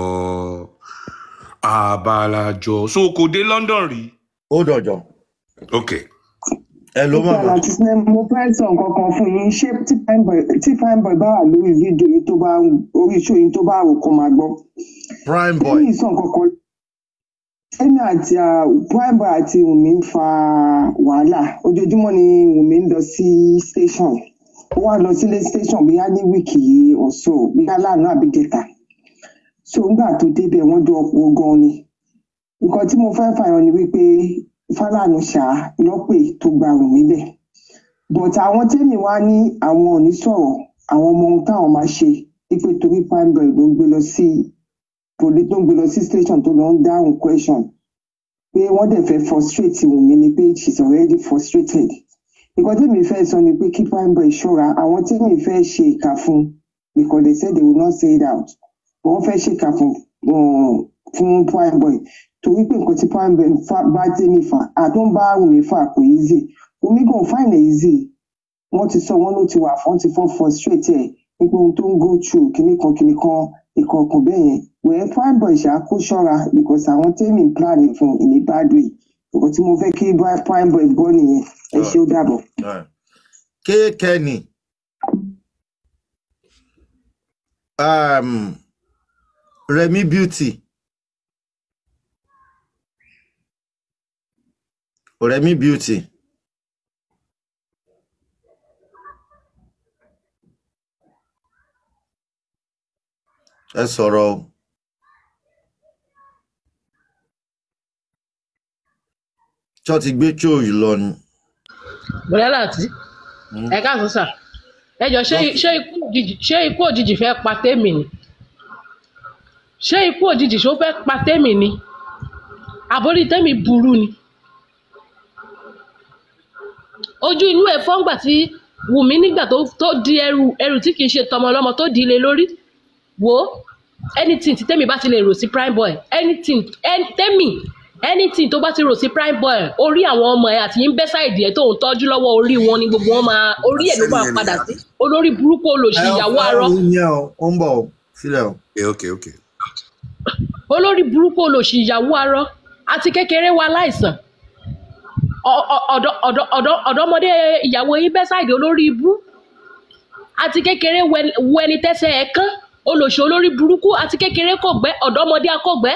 Abalajọ. So kò dé London rí. ó dọ̀jọ́ Ok. ẹ ló má bà àti sinẹ́ mo fẹ́ sọ nǹkan kan fún yín ṣé tí Primeboy tí Primeboy bá wà lórí fídíò yìí tó bá orí iṣó yìí tó bá rò kó máa gbọ́. prime boy lẹ́yìn sọ nǹkan kan èmi àti ah, Primeboy àti Wùmí ń fa wàhálà ojoojúmọ́ ni Wùmí ń lọ sí station ó wá lọ sílé station bóyá ní wíìkì yìí ọ̀sọ̀ bóyá lánàá àbí jẹta so ńgbà tó débẹ̀ wọ́n dún ọ̀pọ̀ gan ni nǹkan tí mo fẹ́ fààyàn ni wípé Fálànà ṣáá lọ́pẹ̀ tó gba Wùmí bẹ̀ but àwọn tẹ́mi wá ní àwọn ò ní sọ̀rọ̀ àwọn ọmọ ohun táwọn máa ṣe wípé torí Primeboy ló ń gbé lọ sí poli tó ń gbé lọ sí station tó lọ ń dáhùn question pé wọ́n dẹ̀ fẹ́ frustrate Wùmí ni pé she is already frustrated nǹkan tẹ́mi fẹ́ sọ ni pé kí Primeboy ṣọ́ra àwọn tẹ́mi fẹ́ ṣe ìkà fún because they said they will not say it out wọ́n fẹ́ ṣe ìkà fún um, fún Primeboy torí pé nǹkan tí Primeboy fà- bá tẹ́mi fà àtó ń bá Wùmí fà kò easy Wùmí gan find it easy wọ́n ti sọ wọ́n ló ti wà wọ́n ti fọ́ frustrate ẹ̀ nípa ohun tó ń go through kinní kan kinní kan ìkọ̀ọ̀kan bẹ́ẹ̀ yẹn wẹ́ẹ́ Primeboy ṣáà kó ṣọ́ra because àwọn tẹ́mi plan fún in a bad way nǹkan tí mo fẹ́ kí Bri- Primeboy gbọ́ nìyẹn ẹ ṣé ó dàbọ̀. kéèkẹ́ni um, remi beauty remi beauty ẹ sọ̀rọ̀ o tí wọ́n ti gbé chóòyì lọ ni. bọ̀dá láti ẹ káàsán sà ẹ jọ ṣé ṣé ikú òjijì ṣé ikú òjijì fẹ́ pa tèmi ni ṣé ikú òjijì ṣó fẹ́ pa tèmi ni àbórí tèmi burú ni ojú inú ẹ̀ fọ́ngbà tí wùmí nígbà tó tó di ẹrù ẹrù tí kì í ṣe tọmọ ọlọ́mọ tó di ilé lórí wo anything tí tèmi bá ti lè rò sí Primeboy anything any- tèmi anything tó bá ti rò sí Primeboy orí àwọn ọmọ ẹ àti yín bẹ́ sáìdì ẹ tó ń tọ́jú lọ́wọ́ orí wọn ni gbogbo wọn máa orí ẹ̀ ló máa padà sí olórí burúkú olòṣì ìyàwó arọ ẹ yẹn o ó ń bọ̀ o sílẹ̀ o. Ok, ok. olórí burúkú olòṣì ìyàwó arọ àti kékeré wa láìsàn Ọ- ọ- ọ̀dọ́- ọ̀dọ́- ọ̀dọ́- ọ̀dọ́mọdé ìyàwó yín bẹ́ sáìdì olórí ibú àti kékeré wẹ- wẹni tẹ́sẹ̀ ẹ̀ kán olòṣì olórí burúkú àti kékeré kò gbẹ́ ọ̀dọ́mọdé akọ̀gbẹ́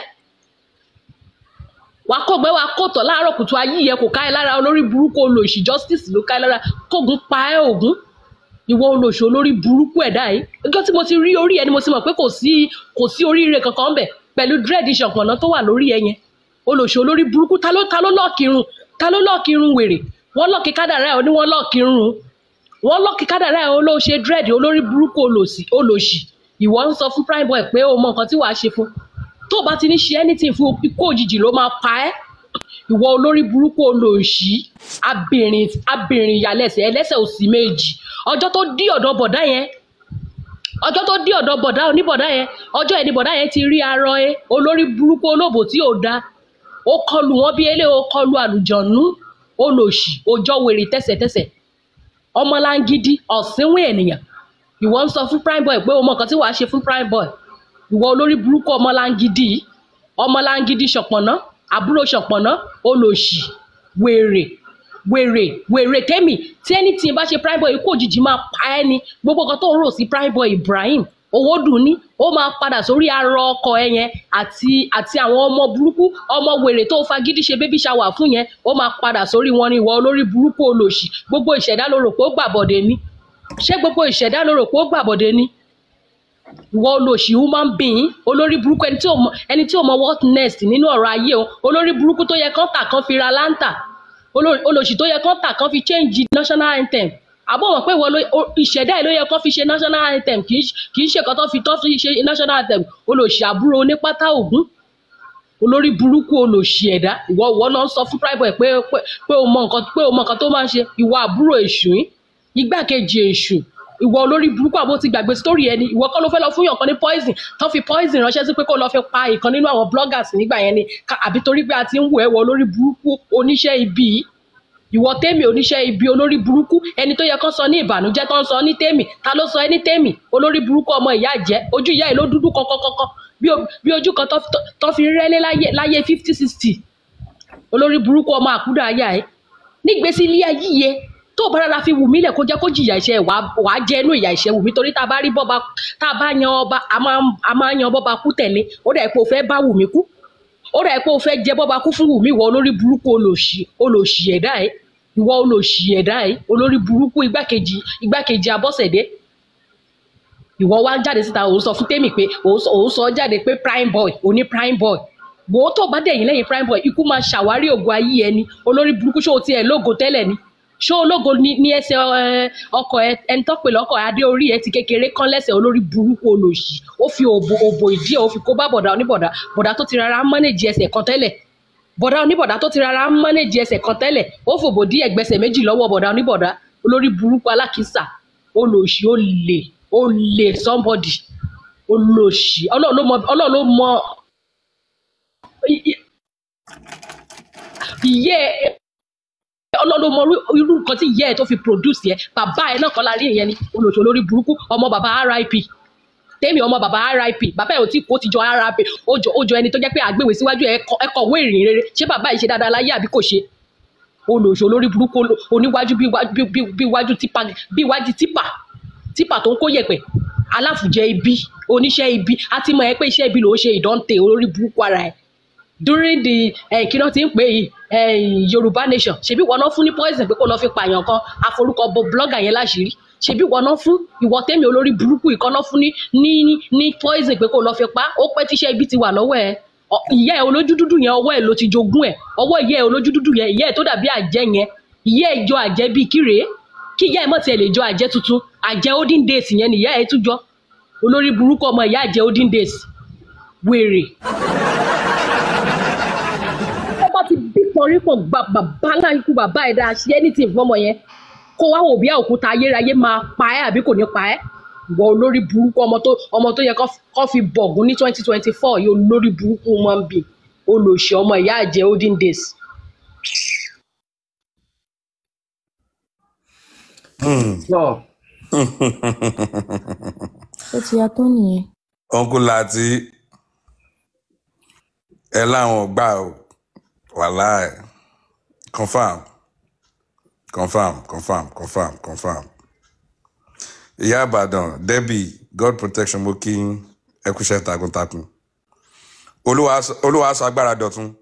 wà á kọ̀gbẹ́ wà á kọ̀tọ̀ láàárọ̀ kùtù ayé yẹ kò ká ẹ lára olórí burúkú olòṣì justice ló ká ẹ lára kógun pa ẹ ògún ìwọ olòṣì olórí burúkú ẹ̀dá yìí ọjọ́ tí mo ti rí orí ẹ ni mo ti mọ̀ pé kò sí kò sí oríire kankan bẹ̀ pẹ̀lú dread ìṣọ̀pọ̀nà tó wà lórí ẹ yẹn olòṣì olórí burúkú ta ló ta ló lọ́ọ̀kì irun ta ló lọ́ọ̀kì irun wèrè wọ́n lọ́ọ̀kì kádàrá ẹ̀ ó ní wọ́n lọ́ọ̀kì irun wọ́n lọ́ọ̀kì kádàrá ẹ̀ ó ló ṣe dread olórí burúkú olòṣì olòṣì ìwọ ń sọ fún Primeboy pé o mọ nǹkan tí wàá ṣe fún tó o bá ti ní ṣe anything fún ikú òjijì ló máa pa ẹ́ ìwọ olórí burúkú olóòṣì abìnrin abìnrin ìyàlẹ́sẹ̀ ẹlẹ́sẹ̀ òsì méjì ọjọ́ tó dí ọ̀dọ̀ bọ̀dá yẹn ọjọ́ tó dí ọ̀dọ̀ bọ̀dá oníbọ̀dá yẹn ọjọ́ ẹni bọ̀dá yẹn ti rí arọ ẹ olórí burúkú olóbò tí ò da ó kọlù wọn bí eléyìí ó kọlù àlùjọ̀nú olòṣì òjọ wèrè tẹ̀sẹ̀tẹ̀sẹ̀ ọmọlángídí ọ̀sìnwìn ènìyàn ìwọ ń sọ fún prime boy pé o mọ nǹkan tí wàá ṣe fún prime boy ìwọ olórí burúkú ọmọlángídí yìí, ọmọlángídí ṣọ̀pọ̀nná àbúrò ṣọ̀pọ̀nná olòṣì wèrè wèrè wèrè tẹ́mì tí ẹni tí n bá ṣe prime boy ikú òjijì máa pa ẹ́ ni gbogbo nǹkan tó ń rò sí prime boy ibrahim owó dùn ní ó máa padà sórí arọ ọkọ ẹ yẹn àti àti àwọn ọmọ burúkú ọmọ wèrè tó fagídí ṣe bébí ṣàwà fún yẹn ó máa padà sórí wọn ni ìwọ olórí burúkú olòṣì gbogbo ìṣẹ̀dá ló rò pé ó gbàbọ̀dé ni ṣé gbogbo ìṣẹ̀dá ló rò pé ó gbàbọ̀dé ni ìwọ olóṣì human being olórí burúkú ẹni tí ò mọ ẹni tí ò mọ what next nínú ọ̀rọ̀ ayé o olórí burúkú tó yẹ kán tà kán fi ra láńtà olórí- olóṣì tó yẹ kán tà kán fi change national anthem àbọ̀ mọ̀ pé ìwọ ló o- ìṣẹ̀dá ẹ̀ ló yẹ kán fi ṣe national anthem kì í ṣe- kì í ṣe kan tó fi tó fi ṣe national anthem olóṣì àbúrò onípátá ògún olórí burúkú olóṣì ẹ̀dá ìwọ ìwọ náà ń sọ fún prime boy pé pé pé o mọ nǹkan pé o mọ nǹkan tó máa ń ṣe ìwọ àbúrò èṣù yín igbákejì èṣù ìwọ olórí burúkú àbó ti gbàgbé sítórì ẹni ìwọ kọ́ ló fẹ́ lọ fún yàn kan ní poison tán fi poison ránṣẹ́ sí pé kó lọ fi pa ìkan nínú àwọn bloggers nígbà yẹn ni Ká- àbí torí pé a ti ń wò ẹ́ wọ olórí burúkú oníṣẹ́ ibi yìí ìwọ tèmi oníṣẹ́ ibi olórí burúkú ẹni tó yẹ kán sọ ní ìbànújẹ́ tó ń sọ ní tèmi ta ló sọ ẹ́ ní tèmi olórí burúkú ọmọ ìyá jẹ́ ojú ìyá ẹ̀ ló dúdú kọ́kọ́kọ́kọ́ bí o- bí ojú kan tó- tó- tó fi rẹ́lé láyé láyé fifty sixty olórí burúkú ọmọ àkúdà ayá ẹ nígbèsí ilé ayé yẹ tó bá rárá fi wù mí lẹ̀ kó jẹ́ kó jìyà ìṣẹ́ wàá wàá jẹ́ inú ìyà ìṣẹ́ wù mí torí tá a bá rí bọ́ba tá a bá yan ọba a máa ń- a máa ń yan bọ́ba kú tẹ̀lé ó dà pé o fẹ́ bá wù mí kú ó dà pé o fẹ́ jẹ bọ́ba kú fún wù mí ìwọ olórí burúkú olòṣì olòṣì ẹ̀dá ẹ̀ ìwọ olòṣì ẹ̀dá ẹ̀ olórí burúkú igbákejì igbákejì abọ́sẹ̀dé ìwọ wá jáde síta òun sọ fún tèmi pé òun sọ òun sọ jáde pé prime boy òní prime boy wò ó tó bá dẹ̀yìn lẹ́yìn prime boy ikú máa ṣàwárí ògo ayé ẹni olórí burúkú ṣó o tiẹ̀ lógo tẹ́lẹ̀ ni ṣó ológo ní ní ẹsẹ̀ ẹ, ọkọ̀ ẹ ẹni tó pè lọ́kọ̀ adé orí ẹ ti kékeré kán lẹ́sẹ̀ olórí burúkú olòṣì ó fi òbò òbò ìdí ẹ̀ ó fi kó bá bọ̀dà oníbọ̀dà bọ̀dà tó ti rárá mọ́nèjì ẹsẹ̀ kan tẹ́lẹ̀ bọ̀dà oníbọ̀dà tó ti rárá mọ́nèjì ẹsẹ̀ kan tẹ́lẹ̀ ó fòbò dí ẹgbẹ̀sẹ̀ méjì lọ́wọ́ bọ̀dà oníbọ̀dà olórí burúkú alákìísà olòṣì olè olè somebody olòṣì ọlọ́run ló mọ ọlọ́run ló mọ ìyẹ́ ẹ ọlọ́run ló mọ irú- irú nǹkan tí ìyẹ́ ẹ tó fi produce yẹ bàbá ẹ náà kọ́ la rí ìyẹn ni olòṣì olórí burúkú ọmọ bàbá rip tèmi ọmọ bàbá rip bàbá ẹ ò tí kó ti jọ rip ó jọ ó jọ ẹni tó jẹ́ pé àgbèwé síwájú ẹ kọ- ẹ kọ̀wé ìrìn rere ṣé bàbá yìí ṣe dáadáa láyé àbí kò ṣe olòṣì olórí burúkú olo- oníwájú bí wájú bí- bí- bí wájú tipa bí wájú tipa tipa tó ń kó yẹ̀pẹ̀ aláfùjẹ ibi oníṣẹ́ ibi a ti mọ̀ ẹ́ pé iṣẹ́ ibi ló ń ṣe ìdánte olórí burúkú ara ẹ̀ during the eh, kí ló ti ń pè yìí eh, yorùbá nation ṣebí wọn náà fún ní poison pé kó lọ fi pààyàn kan àforúkọ bo blogger yẹn láṣìírí ṣebí wọn náà fún ìwọ tẹ́mi olórí burúkú ìkan náà fún ní ní ní poison pé kó lọ fi pa ó pẹ́ tíṣẹ́ ibi ti wà lọ́wọ́ ẹ̀ Ọ- ìyá ẹ̀ olójú dúdú yẹn ọwọ́ ẹ̀ ló ti jogún ẹ̀ ọwọ́ ìyá ẹ̀ olójú dúdú yẹn ìyá ẹ̀ tó dàbí àjẹ́ yẹn ìyá ẹ̀ jọ àjẹ́ bíi kíre kí ìyá ẹ̀ mọ̀ tiẹ̀ lè jọ àjẹ́ tuntun àjẹ́ olden days yẹn ni ìyá ẹ̀ tún jọ olórí burúkú ọmọ ìyá àjẹ́ olden days wèrè tó bá ti bí pọ̀rípọ̀ gba bàbá láìkú bàbá ẹ̀dá ṣe anything fọmọ yẹn kó wá wò bí òkúta ayérayé máa pa ẹ́ àbí kò ní pa ẹ́ ìwọ olórí burúkú ọmọ tó ọmọ tó yẹ kó- kó fi bọ̀gún ní twenty twenty four yìí olórí burúkú máa ń bì olòṣì ọmọ ìyá àjẹ́ olden days. Sọ, ó ti ya tó nìyẹn. uncle láti ẹ láwọn gbà ó wàláì confam confam confam confam confam ìyá ìbàdàn debbie god protection mo kí yín, ẹ kúṣẹ́ takuntakun olúwa sọ- olúwa sọ agbára dọ̀tun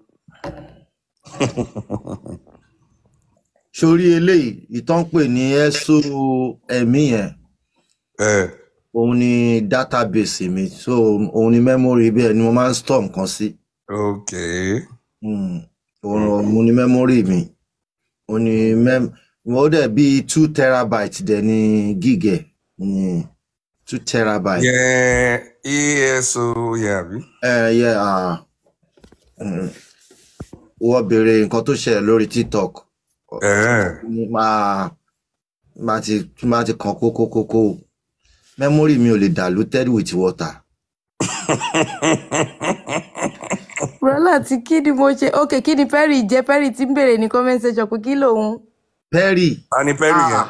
sórí eléyìí ìtàn pè ní ẹsọ ẹmí yẹn ẹ òun ni database mi so òun ni memory bẹ́ẹ̀ ni mo máa ń store nǹkan sí ok Mm, òun òun ni memory mi òun ni mem ó dẹ̀ bíi two terabyte dẹ̀ ni gig ẹ̀ Mm, two terabyte. yẹn eso yẹn àbí ẹ yẹ ah, mm, wọ́n béèrè nǹkan tó ṣẹlẹ̀ lórí tiktok Ẹ̀ẹ́. ní máa máa ti máa ti kàn kókókókó memory mi ò lè diluted with water. Bùrọ́lá tí kí ni mo ṣe ok kí ni Perry jẹ́ Perry tí ń béèrè ní comment section pé kí lòun. perry a ní Perry yẹn.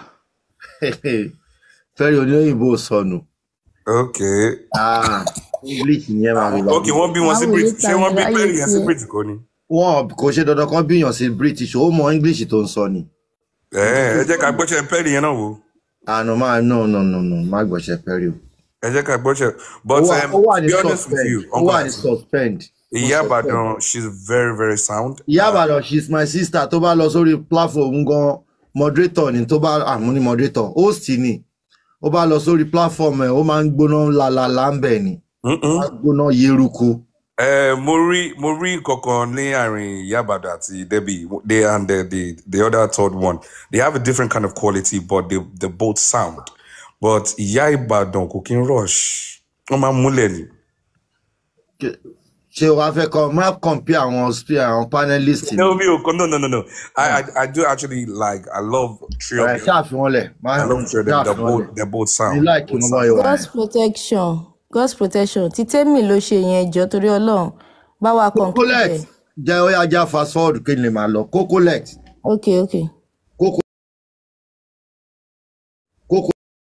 perry oníyìnbó sọnù ok Ah, english ni ẹ máa fi lọ. ok wọ́n bí wọn sí Báwo Brit ló ṣé wọ́n bí ta Perry yẹn sí ayé Brit kò ní. wọn kò ṣe dandan kan bíyàn sí british ó mọ english tó ń sọ ni. Ẹ̀ẹ́ ẹ jẹ́ ká gbọ́ṣẹ́ Perry yẹn náà wò. àná máa no no no no má gbọ́sẹ̀ perry o. ẹ jẹ́ ká gbọ́ṣẹ́ ó but wà um, ó wà to ní be honest with suspend you ó uncle wà ní Aunty, suspend. ìyá Ó suspend. Ìbàdàn she's very very sound. ìyá àbàdàn she is my sister tó bá lọ sórí platform gan moderator ni tó bá àmú ní moderator host ni ó bá lọ sórí platform ẹ ó máa ń gbóná lalala ń bẹ̀ ni ó Mm-mm. máa ń gbóná yeruku. Eh, mo rí mo rí kankan ní àárín Ìyá Ìbàdàn àti Debbie they and the, the the other third one they have a different kind of quality but they they both sound but Ìyá Ìbàdàn kò kí ń rush wọ́n máa ń múlẹ̀ ni. Ṣé- ṣé o wá fẹ́ kọ́ má compare àwọn spe- àwọn panelist ni no mi ò kọ́ no no no no I, I I do actually like I love three of ẹ̀ them ṣáàfihàn lẹ̀ má I love three of them they're ṣáàfihàn lẹ̀ both they're both ní sound láìkí both wọn bá sound. yọ wà God's protection God's protection tí tèmi ló ṣe yẹn jọ torí Ọlọ́run bá wa conclude kókólẹ̀t ẹ̀. jẹ́ ó yá já fast forward kí n lè máa lọ kókólẹ̀t ok ok kókó kókó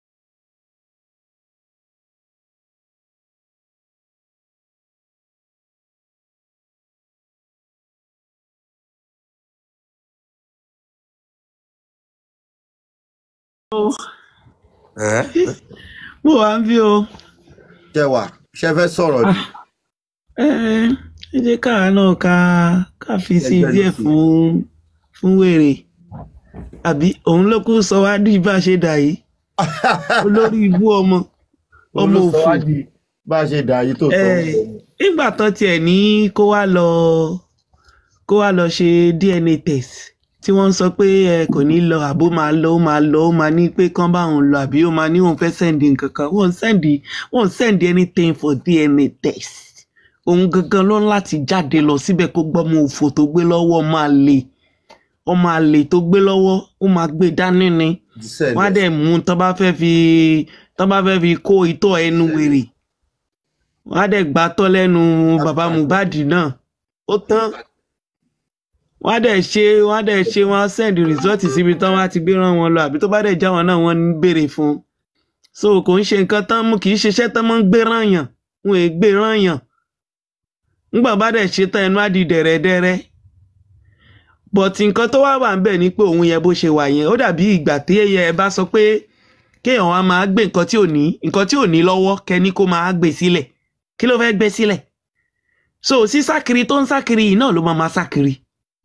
Eh? mo wà ń bí o jẹ́wà ṣe fẹ́ sọ̀rọ̀ ni ẹ ẹ jẹ́ káwa náà ká ká fi sí ẹgbẹ́ díẹ̀ lókè. fún fún wèrè àbí òun ló kú sọ wá dí bá a ṣe dà yìí olórí ibú ọmọ ọmọ Òun ló sọ òfò wá di bá a ṣe dà yìí tó ẹ tọ́ nígbà tán tiẹ̀ ní kó wá lọ kó wá lọ ṣe DNA test tí wọ́n ń sọ pé ẹ kò ní lọ àbó máa lọ ó máa lọ ó máa ní pé kán bá òun lọ àbí ó máa ní òun fẹ́ sẹ́ndì nǹkan kan wọ́n sẹ́ndì wọ́n sẹ́ndì anything for DNA test òun gangan ló ń láti jáde lọ síbẹ̀ kó gbọ́mọ òfò tó gbé lọ́wọ́ máa lè ọmọ àlè tó gbé lọ́wọ́ ó máa gbé dání ni wọ́n á dẹ̀ mú tán bá fẹ́ fi tán bá fẹ́ fi kó itọ́ ẹnu wèrè wọ́n á dẹ̀ gbà tọ́ lẹ́nu bàbá Mohbad náà ó tán wọ́n á dẹ̀ ṣe wọ́n á dẹ̀ ṣe wọ́n á send result síbi tán wọ́n á ti gbé rán wọn lọ àbí tó bá dẹ̀ já wọn náà wọ́n ń béèrè fún un so kò ń ṣe nǹkan tán mú kì í ṣiṣẹ́ tán mọ́ ń gbé rán yàn wọn è gbé rán yàn ńgbà bá dẹ̀ ṣe tán ẹnu á di dẹ̀rẹ̀dẹ̀rẹ̀ but nǹkan tó wá wà ń bẹ̀ ni pé òun yẹn bó ṣe wà yẹn ó dàbí ìgbà tí ẹ bá sọ pé kéèyàn wá máa gbé nǹkan tí ò ní nǹkan tí ò ní lọ́wọ́ kẹ́ni kó máa gbé sílẹ̀ kí ló fẹ́ gbé sílẹ̀ so sísákiri tó ń sákiri yìí náà ló máa máa sákiri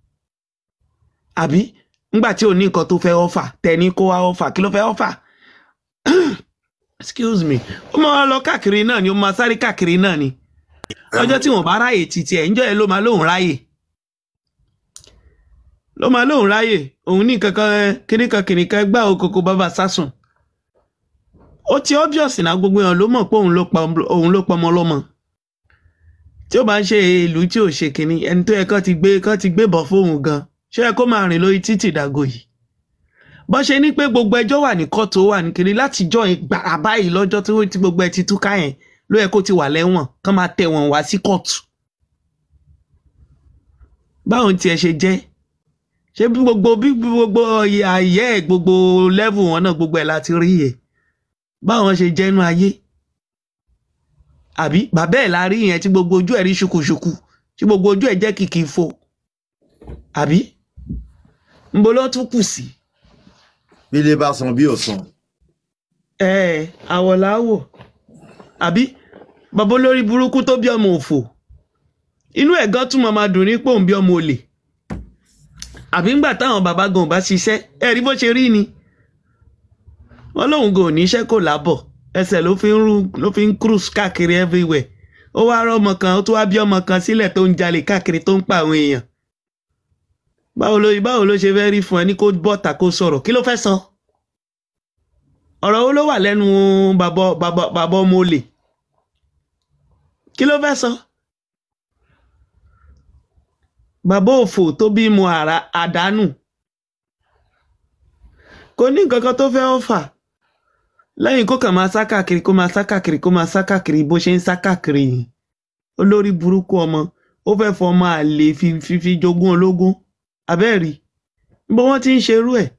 àbí ńgbà tí ò ní nǹkan tó fẹ́ ọ́fà tẹni kó wá ọ́fà kí ló fẹ́ ọ́fà excuse me ó máa wá lọ káàkiri náà ni ó máa sáré káàkiri náà ni ọjọ́ tí wọ́n bá ráyè títí ẹ̀ ńjọ́ ẹ ló máa lóun ráyè ló máa lóun ráyè òun ní kankan kíníkan kìnìkan gbá okoko bàbá sásùn ó ti obvious náà gbogbo èèyàn ló mọ̀ pé òun ló pa òun ló pa ọmọ ọlọ́mọ tí ó bá ń ṣe ìlú tí ò ṣe kínní ẹni tó yẹ kán ti gbé kán ti gbé bọ̀ fóun gan ṣé ẹ kó máa rìn lórí títì dàgò yìí bọ́n ṣe ní pé gbogbo ẹjọ́ wà ní kóòtù ó wà ní kiri látijọ́ gbàrà báyìí lọ́jọ́ tí tí gbogbo ẹ ti túká yẹn ló yẹ kó ti wà lẹ́wọ̀n kán máa tẹ̀ wọ́n wá sí kóòtù báwọn tiẹ̀ ṣe jẹ́ ṣé bí gbogbo bí gbogbo ayé ẹ̀ gbogbo level wọn náà gbogbo ẹ̀ láti rí yẹ báwọn ṣe jẹ́nu ayé àbí bàbá ẹ̀ la rí yẹn tí gbogbo ojú ẹ̀ rí ṣùkùṣùkù tí gbogbo ojú ẹ̀ jẹ́ kìkì fo àbí nbo ló tún kù sí. bí ilé bá san bí ò san. ẹ ẹ àwọ̀ làwọ̀ àbí bàbá olórí burúkú tó bí ọmọ òfò inú ẹ̀ gan tún máa dùn ní pòun bí ọmọ olè àbí ńgbà táwọn bàbá gan ò bá ṣiṣẹ́ ẹ rí bó ṣe rí ni wọ́n lóun gan ò níṣẹ́ kò lábọ̀ ẹsẹ̀ ló fi ń rú ló fi ń cruise káàkiri everywhere ó wá rọ ọmọ kan ó tún wá bí ọmọ kan sílẹ̀ tó ń jalè káàkiri tó ń pa àwọn èèyàn báwo ló báwo ló ṣe fẹ́ rí fún ẹ ní kó bọ́ta kó sọ̀rọ̀ kí ló fẹ́ sọ ọ̀rọ̀ wo ló wà lẹ́nu bàbá bàbá bàbá ọmọ olè kí ló fẹ́ sọ bàbá òfò tó bímọ àrà àdánù kò ní nǹkan kan tó fẹ́ ọ̀fà lẹ́yìn kó kàn máa sá káàkiri kó máa sá káàkiri kó máa sá káàkiri bó ṣe ń sá káàkiri yìí olórí burúkú ọmọ ó fẹ́ fọ ọmọ àlè fi fi fi jogún ológun abẹ́ẹ̀rí bó wọ́n ti ń ṣerú ẹ̀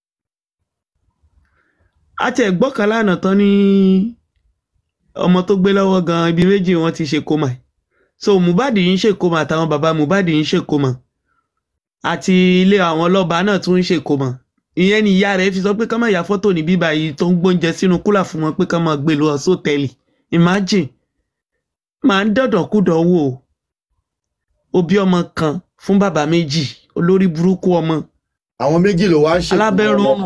àti ẹ̀gbọ́n lánàá tán ní ọmọ tó gbé lọ́wọ́ gan ibi méjì wọ́n ti ṣe kómà ẹ̀ so Mohbad yìí ń ṣèkómà àtàwọn bàbá Mohbad yìí ń ṣèkómà àti ilé àwọn ọlọ́ba náà tún ń ṣèkómà ìyẹn ni ìyá rẹ̀ fi sọ pé ká má ya fọ́tò ní bíbá yìí tó ń gbóúnjẹ sínú kúlà fún wọn pé ká má gbé lọ sótẹ́ẹ̀lì imagine máa ń dọ̀dọ̀kúdọ̀ wò ó ó bí ọmọ kan fún bàbá méjì olórí burúkú ọmọ àwọn méjì ló wá ń ṣe alábẹ́rún ọ̀run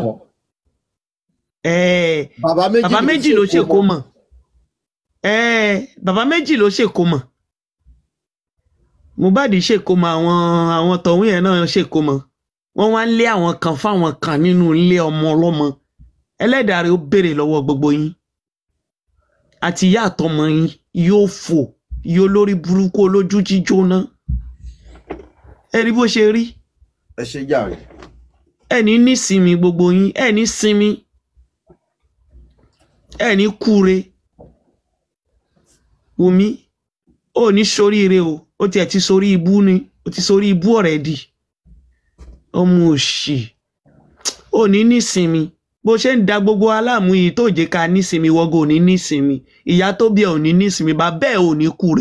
ẹ̀ẹ́ bàbá méjì bàbá méjì ló ṣe kó mọ̀ ẹ̀ẹ́ bàbá méjì ló ṣe kó mọ̀ Mohbad ṣe kó mọ̀ àwọn àwọn tọ̀hún yẹn náà ṣe kó mọ̀ wọ́n wá ń lé àwọn kan fáwọn kan nínú ilé ọmọ ọlọ́mọ ẹlẹ́dàá rẹ̀ ó béèrè lọ́wọ́ gbogbo yín àti ìyá àtọmọ yín yóò fò yóò lórí burúkú olójú jíjóná ẹ rí bó ṣe rí ẹ ṣe jàre ẹ ní nísinmi gbogbo yín ẹ ní sinmi ẹ ní kúre Wùmí ó ní soríire o ó tiẹ̀ ti sorí ibú ni ó ti sorí ibú ọ̀rẹ́dì ọmọ òṣì ò ní nísinmi bó ṣe ń da gbogbo aláàmú yìí tó jẹ́ ká nísinmi wọ́gọ̀ ò ní nísinmi ìyá tó bí ẹ ò ní nísinmi bàbá ẹ ò ní kúre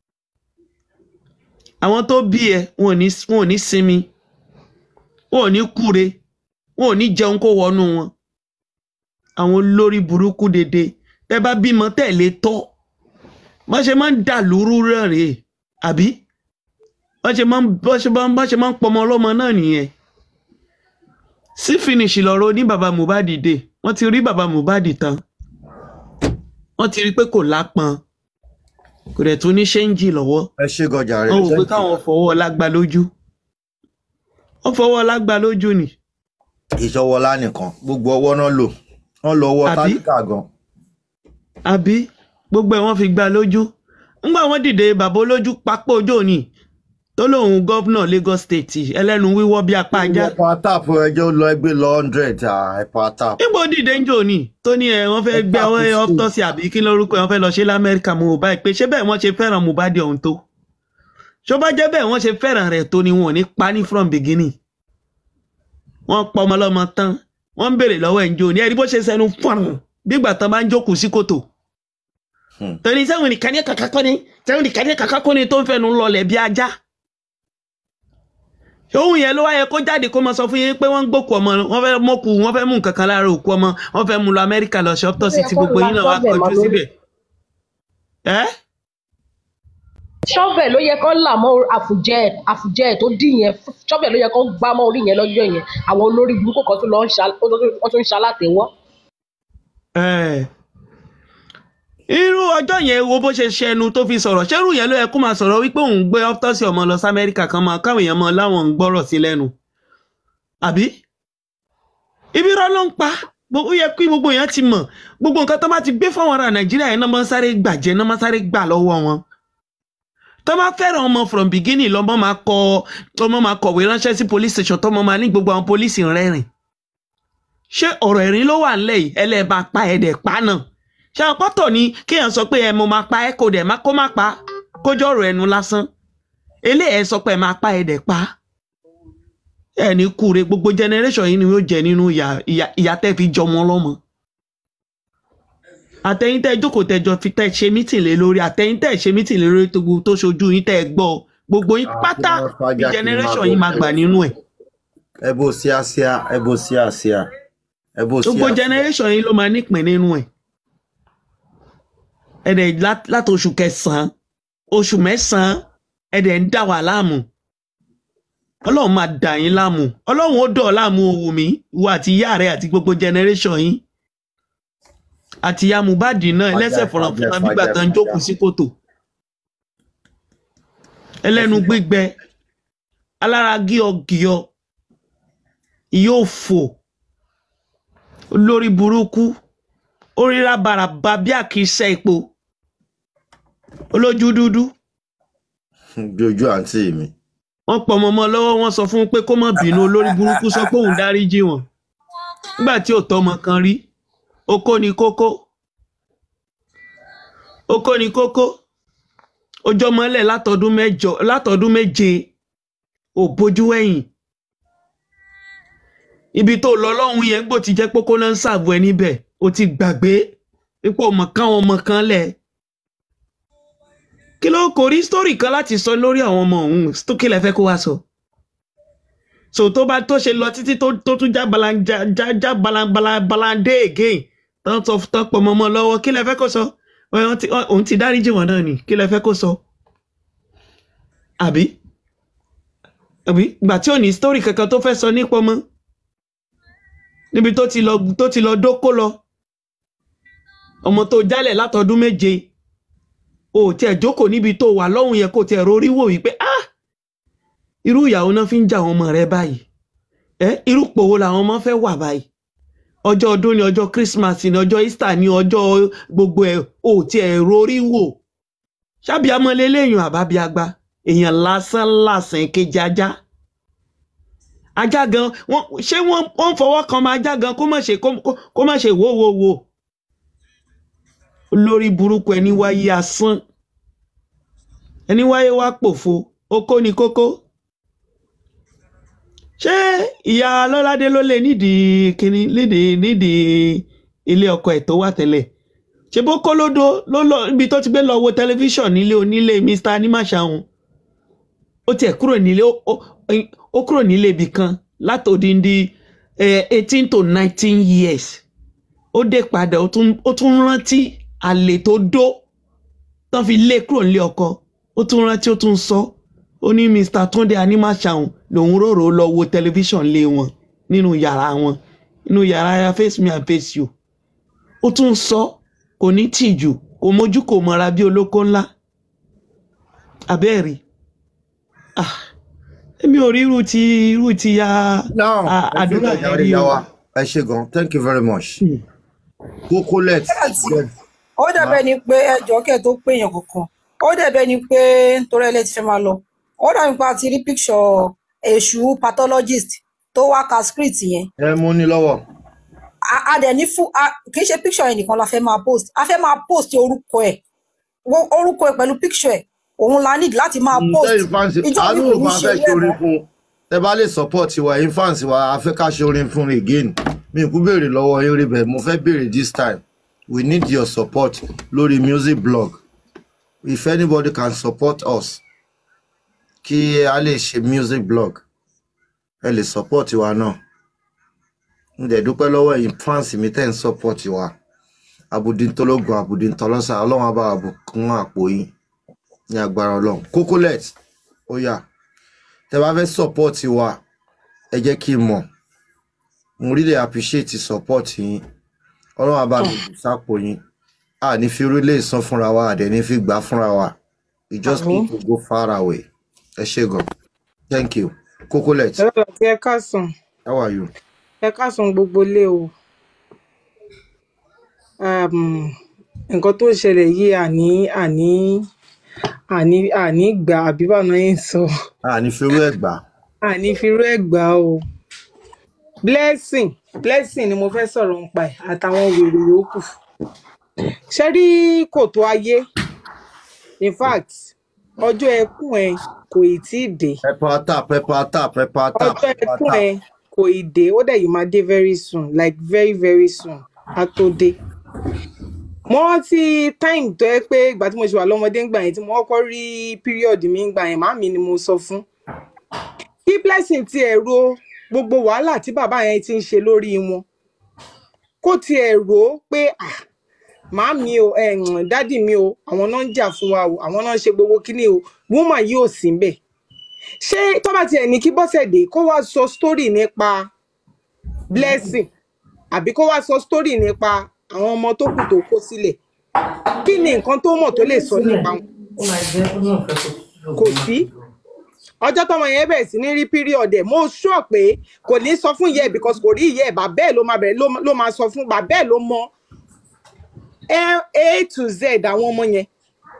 àwọn tó bí ẹ wọn ò ní wọn ò ní sinmi wọn ò ní kúre wọn ò ní jẹun kó wọnú wọn àwọn olórí burúkú dédé tẹ bá bímọ tẹ̀lé tọ́ bọ́n ṣe máa ń dà lóru rẹ̀ àbí bọ́n ṣe máa ń bọ́n ṣe máa ń bọ́n ṣe máa ń pọmọ ọlọ́mọ náà nìyẹn sí finish lọ́rọ̀ ní baba Mohbad dé wọ́n ti rí baba Mohbad tán wọ́n ti rí pé kò lápọn kò dẹ̀ tún ní ṣéǹjì lọ́wọ́ ẹ ṣe gọjà rẹ wọ́n wò pé káwọn fọwọ́ lágbá lójú wọ́n fọwọ́ lágbá lójú ni ìṣọwọlá nìkan gbogbo ọwọ́ náà lò wọ́n lọ ọwọ́ Àbí? tálíkà gan àbí gbogbo ẹ̀ wọ́n fi gbá lójú ńgbà wọ́n dìde bàbá olójú pápá ojú òní tó lóun gọ́vnà Lagos State ẹlẹ́nu wíwọ́ bí apá ajá ẹ̀pà tap ẹjọ́ lọ ẹgbẹ́ lọ hundred ẹ̀pà tap níbo dìde ń jò ní tó ní ẹ wọ́n fẹ́ gbé ọwọ́ ọ́pítọ́sì àbí kí lórúkọ ẹ wọ́n fẹ́ lọ ṣe lamẹ́ríkà mo bá pé ṣé bẹ́ẹ̀ wọ́n ṣe fẹ́ràn Mohbad ọ̀hún tó ṣó bá jẹ́ bẹ́ẹ̀ wọ́n ṣe fẹ́ràn rẹ̀ tó ni wọn ò ní pa ní from beginning wọ́n pọ ọmọ ọlọ́mọ tán wọ́n ń béèrè lọ́wọ́ ẹ̀ ń jò ní ẹ̀rí bó ṣe sẹnu fọ̀rùn bígbà tán bá ń jókòó sí kòtò torí sẹ́wọ̀n nìkan ní kàkà kọ́ni sẹ́wọ̀n nìkan ní kàkà kọ́ni tó ń fẹnu lọlẹ̀ bí ajá òun yẹn ló wáyé kó jáde kó máa sọ fún yín pé wọ́n ń gbókù ọmọ wọ́n fẹ́ mọ́kù wọ́n fẹ́ mú nǹkan kan lára òkú ọmọ wọ́n fẹ́ mú lọ Amẹ́ríkà lọ ṣe ọ́pítọ́sì tí gbogbo yín náà wá kọjú síbẹ̀. ẹ́ ṣọ́fẹ̀ ló yẹ kó là mọ́ àfùjẹ́ ẹ̀ àfùjẹ́ ẹ̀ tó dì yẹn ṣọ́fẹ̀ ló yẹ kó gbá mọ́ orí yẹn lọ́jọ́ yẹn àwọn olórí burúkú kan tún lọ ń ṣa- wọ́n tún ń ṣalátẹ̀wọ́. ẹ́ irú ọjọ́ yẹn wo bó ṣe ṣẹnu tó fi sọ̀rọ̀ ṣẹ́rù yẹn ló yẹ kó máa sọ̀rọ̀ wípé òun gbé ọ́pítọ́sì ọmọ lọ sí Amẹ́ríkà kan máa káwọn èèyàn mọ láwọn ń gbọ́rọ̀ sí lẹ́nu àbí ibi irọ́ ló ń pa Bó- ó yẹ kí gbogbo èèyàn ti mọ̀ gbogbo nǹkan tó bá ti gbé fáwọn ará Nàìjíríà yẹn náà máa ń sáré gbàjẹ́ náà máa ń sáré gbà lọ́wọ́ wọn tó bá fẹ́ràn ọmọ from beginning lọ́mọ máa kọ ọmọ máa kọ̀wé ránṣẹ́ sí police station tọ́mọ máa ní gbogbo àwọn pólísì rẹ́rìn ṣé ọ̀rọ̀ ẹ̀rín ló wà nílẹ̀ yìí ẹlẹ́ẹ̀bá pa ẹ̀dẹ̀ pa náà ṣé àpọ́tọ̀ ni kéèyàn sọ pé ẹ mo máa pa ẹ kò dẹ̀ má kó má pa kójọ́ ọ̀rọ̀ ẹnu lásán eléyẹ̀ sọ pé ẹ máa pa ẹ̀dẹ̀ pa ẹ ní kúre gbogbo generation yìí ni yóò jẹ nínú ìyà ìyà- ìyà tẹ́ fi jọmọ lọ́mọ àtẹ̀yìn tẹ́ jókòó tẹ́jọ fi tẹ́ ṣe mítìn lé lórí àtẹ̀yìn tẹ́ ṣe mítìn lé lórí tó gbogbo tó ṣojú yín tẹ́ ẹ gbọ́ gbogbo yín pátá kí wọ́n fàájà ní kí generation wọ́n yìí máa máa gbà nínú ẹ̀ ẹ bó síásíá ẹ bó síásíá ẹ bó gbogbo síásíá generation yìí ló máa nípìn nínú ẹ̀ ẹ̀dẹ̀ lá- láti oṣù kẹsàn-án oṣù mẹ́sàn-án ẹ̀dẹ̀ ń dà wá láàmú ọlọ́run máa dà yín láàmú ọlọ́run ó dọ̀ ọ́ láàmú owó mi wo àti ìyá rẹ̀ àti gbogbo generation yín àti ìyá Mohbad náà ẹlẹ́sẹ̀ fọ̀rọ̀fọ̀rọ̀ bígbà tán ń jókòó sí kòtò ẹlẹ́nu gbígbẹ alára gíọgíọ yóò fò olórí burúkú oríra bàràbà bí àkísẹ epo olójú dúdú dojú àǹtí mi wọ́n pọ̀ ọmọ ọmọ lọ́wọ́ wọ́n sọ fún un pé kó má bínú olórí burúkú sọ pé òun dáríjì wọ́n nígbà tí ò tọ́mọ kan rí okó ni kókó okó ni kókó ọjọ́ mọ́lẹ̀ látọdún mẹ́jọ látọdún méje ò bójú ẹ̀yìn ibi tó lọ lọ́hùn yẹn gbò ti jẹ́ pókó náà ń ṣàbò ẹ níbẹ̀ o ti gbàgbé pípọ̀ ọmọ kan ọmọ kan lẹ̀ kí ló kò rí sítórì kan láti sọ lórí àwọn ọmọ òun tó kí lẹ fẹ́ kó wá sọ so tó bá tó ṣe lọ títí tó tó tún já balanja já já balabala balande again tán sọ tán pọ̀ mọ́ ọmọ lọ́wọ́ kí lẹ fẹ́ kó sọ Òun ti- òun ti dáríjì wọn náà ni kí lẹ fẹ́ kó sọ àbí àbí gbà tí ò ní sítórì kankan tó fẹ́ sọ nípa ọmọ níbi tó ti lọ tó ti lọ dókó lọ ọmọ tó jálẹ̀ látọdún méje o ò tiẹ̀ jókòó níbi tó wà lọ́hùn yẹn kó tiẹ̀ rorí wò wípé ah irú ìyàwó náà fi ń jà àwọn ọmọ rẹ báyìí ẹ irú pòwó làwọn ọmọ fẹ́ wà báyìí ọjọ́ ọdún ni ọjọ́ christmas ni ọjọ́ easter ni ọjọ́ gbogbo ẹ̀ o ò tiẹ̀ rorí wò ṣábì amọ̀lélẹ́yìn àbábíagbá èèyàn lásán lásán kejì ajá ajá gan wọn ṣé wọn wọn fọwọ́ kan máa ajá gan kó má ṣe kó kó- kó má ṣe wò wò wò olórí burúkú ẹni wáyé asán ẹni wáyé wá pòfo okó ni kókó ṣé ìyá lọ́ládé ló lè nídìí kíní nídìí nídìí ilé ọkọ ẹ̀ tó wà tẹ́lẹ̀ ṣe bó kó lódó ló lọ ibi tó ti gbé lọ wo tẹlifíṣàn nílé onílé mr animasahun ó tiẹ̀ kúrò nílé ó- ó ó kúrò nílé ibì kan látòdìndí eighteen to nineteen years ó dé padà ó tún ó tún rántí àlè tó dó tán fi lé kúrò nílé ọkọ ó tún rántí ó tún sọ ó ní mr tunde animasahun lòun rorò lọ wo tẹlifíṣàn lé wọn nínú yàrá wọn nínú yàrá ya face me and face you ó tún sọ kò ní tìjú kò mójú kò mọra bí olóko ńlá abẹ́ẹ̀rí ah èmi ò rí irú ti irú ti ya now a- ẹ ṣe àdúrà gan yẹn yàrá rí o yàwá ẹ ṣe gan thank you very much cocolet ó dàbẹ́ ni pé ẹjọ́ kẹ́ tó péyàn kankan ó dàbẹ́ ni pé nítorí ẹ lè ti fẹ́ máa lọ ó dàbí pé a ti rí picture èṣù pathologist tó wá ka script yẹn ẹ mú ní lọ́wọ́ a a dẹ̀ ní fún a kì í ṣe picture yẹn nìkan la fẹ́ máa post a fẹ́ máa post orúkọ ẹ̀ Wo- orúkọ ẹ̀ pẹ̀lú picture ẹ̀ òun la need láti máa post ǹjẹ́ ìfáǹsì ìjọ mi àánú kò ló ní máa ṣe fẹ́ irú ṣe ẹ̀ orin mọ́ fún un tẹ bá lè support wa ìfáǹsì wa a fẹ́ ká ṣe orin fún un again mi kú béèrè lọ́wọ́ yín rí bẹ́ẹ̀ mo fẹ́ béèrè this time we need your support lórí music blog if anybody can support us kí a lè ṣe music blog ẹ lè support wa náà n dẹ̀ dúpẹ́ lọ́wọ́ ẹ̀yin fans mi tẹ́ ń support wa abudintologun abudintolosa ọlọ́run á bá wa bùkún àpò yín ní agbára ọlọ́run cocolet ó yá tẹ bá fẹ́ support wa ẹ jẹ́ kí n mọ̀ mo really appreciate support yín ọlọ́run á bá mi bù sápò yín a ní fi orílẹ̀ ìsan fúnra wa àdẹ̀ ní fi gbà fúnra wa we just Àmín. need to go far away ẹ ṣé gan thank you cocolet ẹ lọ́dọ̀ tí ẹ káàsán how are you. ẹ káàsán gbogbo ilé o um, nǹkan tó ń ṣẹlẹ̀ yìí àní àní àní àní gbà àbí báwọn náà ń sọ a ní fi orú ẹ̀ gbà àní firú ẹ̀ gbà o blessing blessing ni mo fẹ́ sọ̀rọ̀ nípa ẹ̀ àtàwọn wèrè yòókù ṣe rí kòtò ayé in fact ọjọ́ ẹkún ẹ kò ì tí ì dé pepper tap pepper tap pepper tap ọjọ́ pepper ẹkún tap ẹ kò ì dé ó dẹ̀ yìí máa dé very soon like very very soon á tó dé mo rántí time tó yẹ pé ìgbà tí mo ṣe wà lọ́mọdé ńgbà yẹn tí mo kọ́kọ́ rí period mi ńgbà yẹn màmí ni mo sọ fún kí blessing ti ẹ̀ ro gbogbo wàhálà tí bàbá yẹn ti ń ṣe lórí wọn kó tiẹ̀ rò ó pé ah màámi o dádì mi o àwọn náà ń jà fún wa o àwọn náà ń ṣe gbogbo kíní o woman yìí ò sí ńbẹ̀ ṣé tó bá tiẹ̀ ní kí bọ́sẹ̀dé kó wá sọ story nípa blessing àbí kó wá sọ story nípa àwọn ọmọ tó kù tó kó sílẹ̀ kí ni nǹkan tó mọ̀ tó lè sọ nípa wọn kò sí ọjọ́ tọmọ yẹn bẹ̀rẹ̀ sí ní rí period ẹ̀ mo sure pé kò ní sọ fún ìyá ẹ̀ because kò rí ìyá ẹ̀ bàbá ẹ̀ ló máa bẹ̀rẹ̀ ló- ló máa sọ fún bàbá ẹ̀ ló mọ a a to z àwọn ọmọ yẹn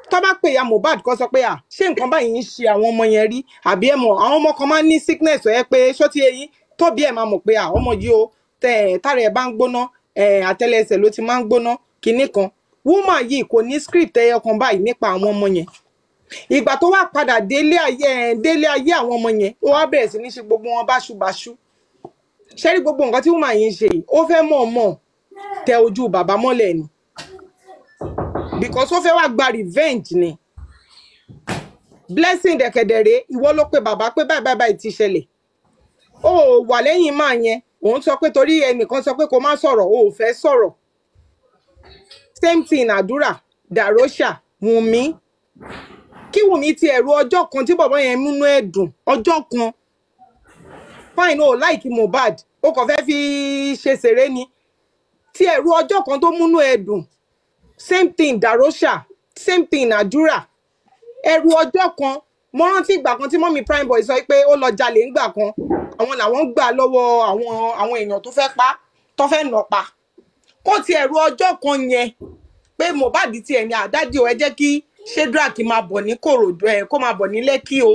tó bá pè ya mohbad kó sọ pé à ṣé nǹkan báyìí ń ṣe àwọn ọmọ yẹn rí àbí ẹ mọ àwọn ọmọ kan máa ń ní sickness ẹ pé ṣó ti eyín tóbi ẹ máa mọ̀ pé à ọmọ yìí o tẹ tára ẹ bá ń gbóná ẹ àtẹ́lẹsẹ̀ ló ti máa ń gbóná kinní kan woman yìí kò ní script ẹyọ kan báyìí nípa àwọn ọmọ yẹn ìgbà tó wá padà délé ayé ẹ délé ayé àwọn ọmọ yẹn ó wá bẹ̀rẹ̀ sí ní ṣe gbogbo wọn báṣubàṣu ṣé rí gbogbo nǹkan tí woman yìí ń ṣe yìí ó fẹ́ mọ̀ọ́mọ̀ tẹ ojú bàbá mọ́lẹ̀ ni because ó fẹ́ wá gba revenge ni blessing dẹ̀kẹ̀dẹ̀rẹ̀ ìwọ ló pe bàbá pé báyìí báyìí báyìí ti ṣẹlẹ̀ ó wà lẹ́yìn máa yẹn òun sọ pé torí ẹnìkan sọ pé kó má sọ̀rọ̀ ó ò fẹ́ sọ̀rọ̀ same thing àdúrà dàrósà wùnmí kí wùnmí ti ẹ̀rù ọjọ́ kan tí bàbá yẹn múnú ẹ̀ dùn ọjọ́ kan fine o láìkí mohbad ó kàn fẹ́ fi ṣe ṣeré ni tí ẹ̀rù ọjọ́ kan tó múnú ẹ̀ dùn same thing dàrósà same thing àdúrà ẹ̀rù ọjọ́ kan mo rántí ìgbà kan tí mọ́mí prime boy sọ pé ó lọ jalè ńgbà kan àwọn làwọn gbà lọ́wọ́ àwọn àwọn èèyàn tó fẹ́ pa tó fẹ́ nà pa kó ti ẹ̀rù ọjọ́ kan yẹn pé mohbad tiẹ̀ ní àdájọ́ ẹ jẹ́ kí shedrack máa bọ̀ ní kòròdú ẹ̀ kó máa bọ̀ ní lẹ́kì o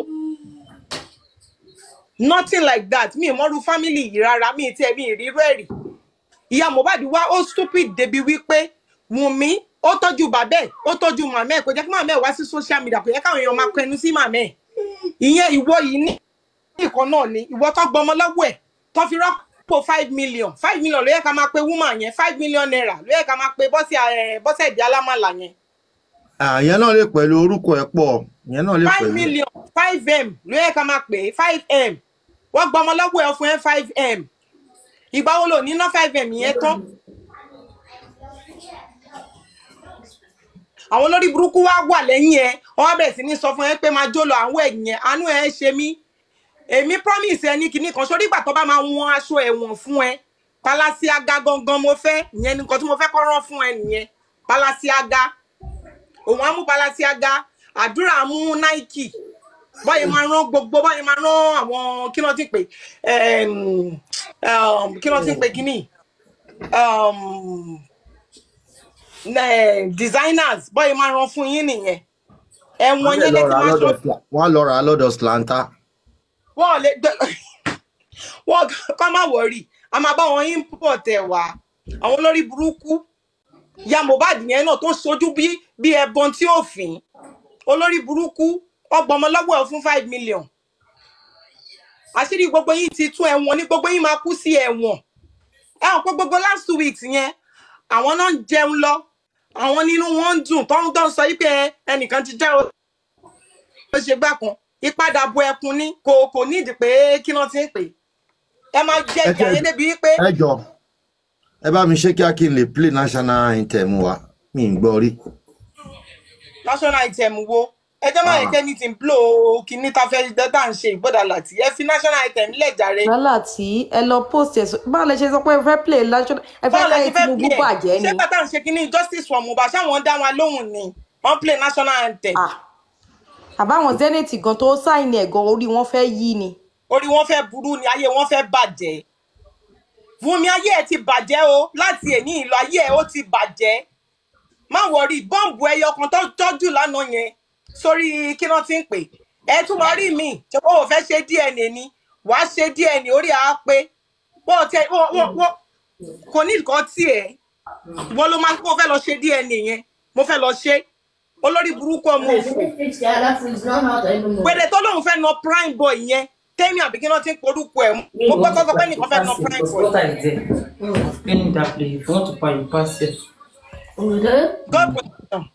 nothing like that mi ì mọ́rú family yìí rárá mi ì tiẹ̀ mi ì rírú ẹ̀ rí ìyá mohbad wá ó stupid débi wípé wùnmí ó tọ́jú bàbá ẹ̀ ó tọ́jú màmá ẹ̀ kò jẹ́ kí màmá ẹ̀ wá sí social media kò jẹ́ káwọn èèyàn máa kẹnu sí màmá ẹ̀ ìyẹn ìwọ yìí ní nǹkan náà ni ìwọ tó gbọmọ lọ́wọ́ ẹ̀ tó fi rọ́pò five million five million ló yẹ ká máa pe woman yẹn five million naira ló yẹ ká máa pe bọ́sẹ̀ ẹ̀ bọ́sẹ̀ ìdí alámàlà yẹn àyẹn náà lè pẹ̀lú orúkọ ẹ̀ pọ̀ ìyẹn náà lè five pẹ̀lú. million five m ló yẹ ká máa pè é five m wọ́n gbọmọ lọ́wọ́ ẹ̀ fún ẹ five m ìgbà wo lò ní ná five m yẹn tán àwọn olórí burúkú wá wà lẹ́yìn ẹ wọ́n wá bẹ̀rẹ̀ sí ní sọ fún ẹ pé máa jó lọ àwọn ẹ̀yìn ẹ̀ àánú ẹ̀ ṣe mí èmi promise ẹ ní kinní kan sórí ìgbà tó bá máa wọn aṣọ ẹ̀wọ̀n fún ẹ palasiaga gangan mo fẹ́ ìyẹn nìkan tí mo fẹ́ kọ́ rán fún ẹ nìyẹn palasiaga òun á mú palasiaga àdúrà mú nike báyìí máa rán gbogbo báyìí máa rán àwọn kí ló ti pè ẹm, um, kí ló ti pè kíní um, eh, designers báyìí máa rán fún yín nìyẹn ẹ̀wọ̀n wọ́n lè yẹn lọ lẹ́tí rà á máa lọ́dọ̀ ṣọ́ Sla- wọ́n á lọ rà á lọ́dọ̀ slanta. wọ́n lè gbẹ wọ́n kọ́ má wọ̀rì a máa bá wọn import ẹ̀ wá àwọn olórí burúkú ya mohbad yẹn náà tó sojú bí bí ẹbọn tí ò fín olórí burúkú ọgbọmọ lọ́wọ́ ẹ̀ fún five million àṣírí gbogbo yìí ti tún ẹ̀wọ̀n ní gbogbo yìí máa kú sí ẹ̀wọ̀n ẹ hàn pé gbogbo last two weeks yẹn àwọn náà ń jẹun lọ àwọn nínú wọn ń dùn tó ń tó ń sọ yìí pé ẹnìkan ti jẹ́ ó ṣe gbà kan ìpadàbọ̀ ẹkùn ní kò kò nídìí pé kí wọ́n ti ń pè é ẹ máa jẹ ẹ ìyá tẹ yẹn débi wípé ẹ jọ ẹ bá mi ṣe kí a kí n lè play national anthem wa mi ń gbọ́ rí. national item wo ẹ jẹ́ máa yẹ Ah. kẹ́ni tí ń blow kínní tá a fẹ́ dá ń ṣe ìgbọ́dà láti ẹ fi national item lẹ́jàre wàhálà tí ẹ lọ post ẹ sọ- báwo lẹ ṣe sọ pé ẹ fẹ́ play national ẹ fẹ́ báwo lẹ káyé ti fẹ́ tinubu play ẹ̀ bàjẹ́ ni ṣé pátá ń ṣe kínní justice for mohbad ṣáwọn dá wọn lóhùn ni wọ́n play national anthem àbáwọn zenith gan tó sáìnì ẹ̀ gan orí wọn fẹ́ yí ni orí wọn fẹ́ burú ni ayé wọn fẹ́ bàjẹ́ Wùnmí ayé ẹ ti bàjẹ́ o láti èní ìlú ayé ẹ ó ti bàjẹ́ má wọrí bọ́ǹbù ẹyọ kan tó tọ́jú lánàá yẹn sórí kí wọ́n ti ń pè ẹ tún máa rí mi ṣe kó o fẹ́ ṣe dna ni wàá ṣe dna orí àá pé wọ́n tẹ wọ́n wọ́n wọ́n kò ní nǹkan tí ẹ̀ wọ́n ló máa ń kó o fẹ́ lọ ṣe dna yẹn mo fẹ́ lọ ṣe olórí burúkú ọmọ òfò pèdè tó lóun fẹ́ na prime boy yẹn tẹ́mi àbí kí wọ́n ti ń porúkọ ẹ̀ mo gbọ́ kọ́kọ́ pé nìkan fẹ́ na prime boy What are they? Spinning that place. If you want to buy, you pass it. God bless them.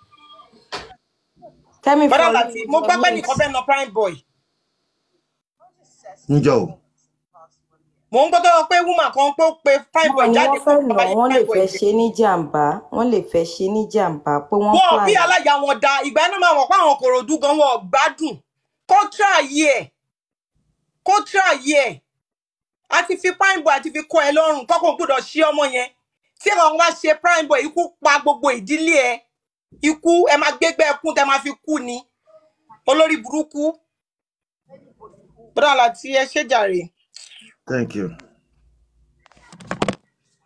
tẹ́mi bọ́dà for láti mo gbọ́ pé nìkan fẹ́ na prime boy níjọ́ o mò ń gbọ́dọ̀ pé woman kan pé ó pe prime boy báwo ni jáde wọ́n pé fẹ́ nà bàbá yìí wọ́n lè prime boy fẹ́ jẹ ṣe ní jàǹbá wọ́n lè fẹ́ ṣe ní jàǹbá pé wọ́n wọn plan bí aláya wọn da ìgbà ẹnu máa wọ̀ pé àwọn kòròdú gan wọn ò gbádùn kó tíráyé ẹ̀ kó tíráyé ẹ̀ a ti fi prime boy àti fi kọ́ ẹ lọ́rùn kọ́kọ́ gbọ́dọ̀ ṣí ọmọ yẹn tí àwọn wá ṣe prime boy ikú pa gbogbo ìdílé ẹ ikú ẹ máa gbégbé ẹkún tẹ máa fi kú ni olórí burúkú bọ́dà láti ẹ ṣé jàre. thank you.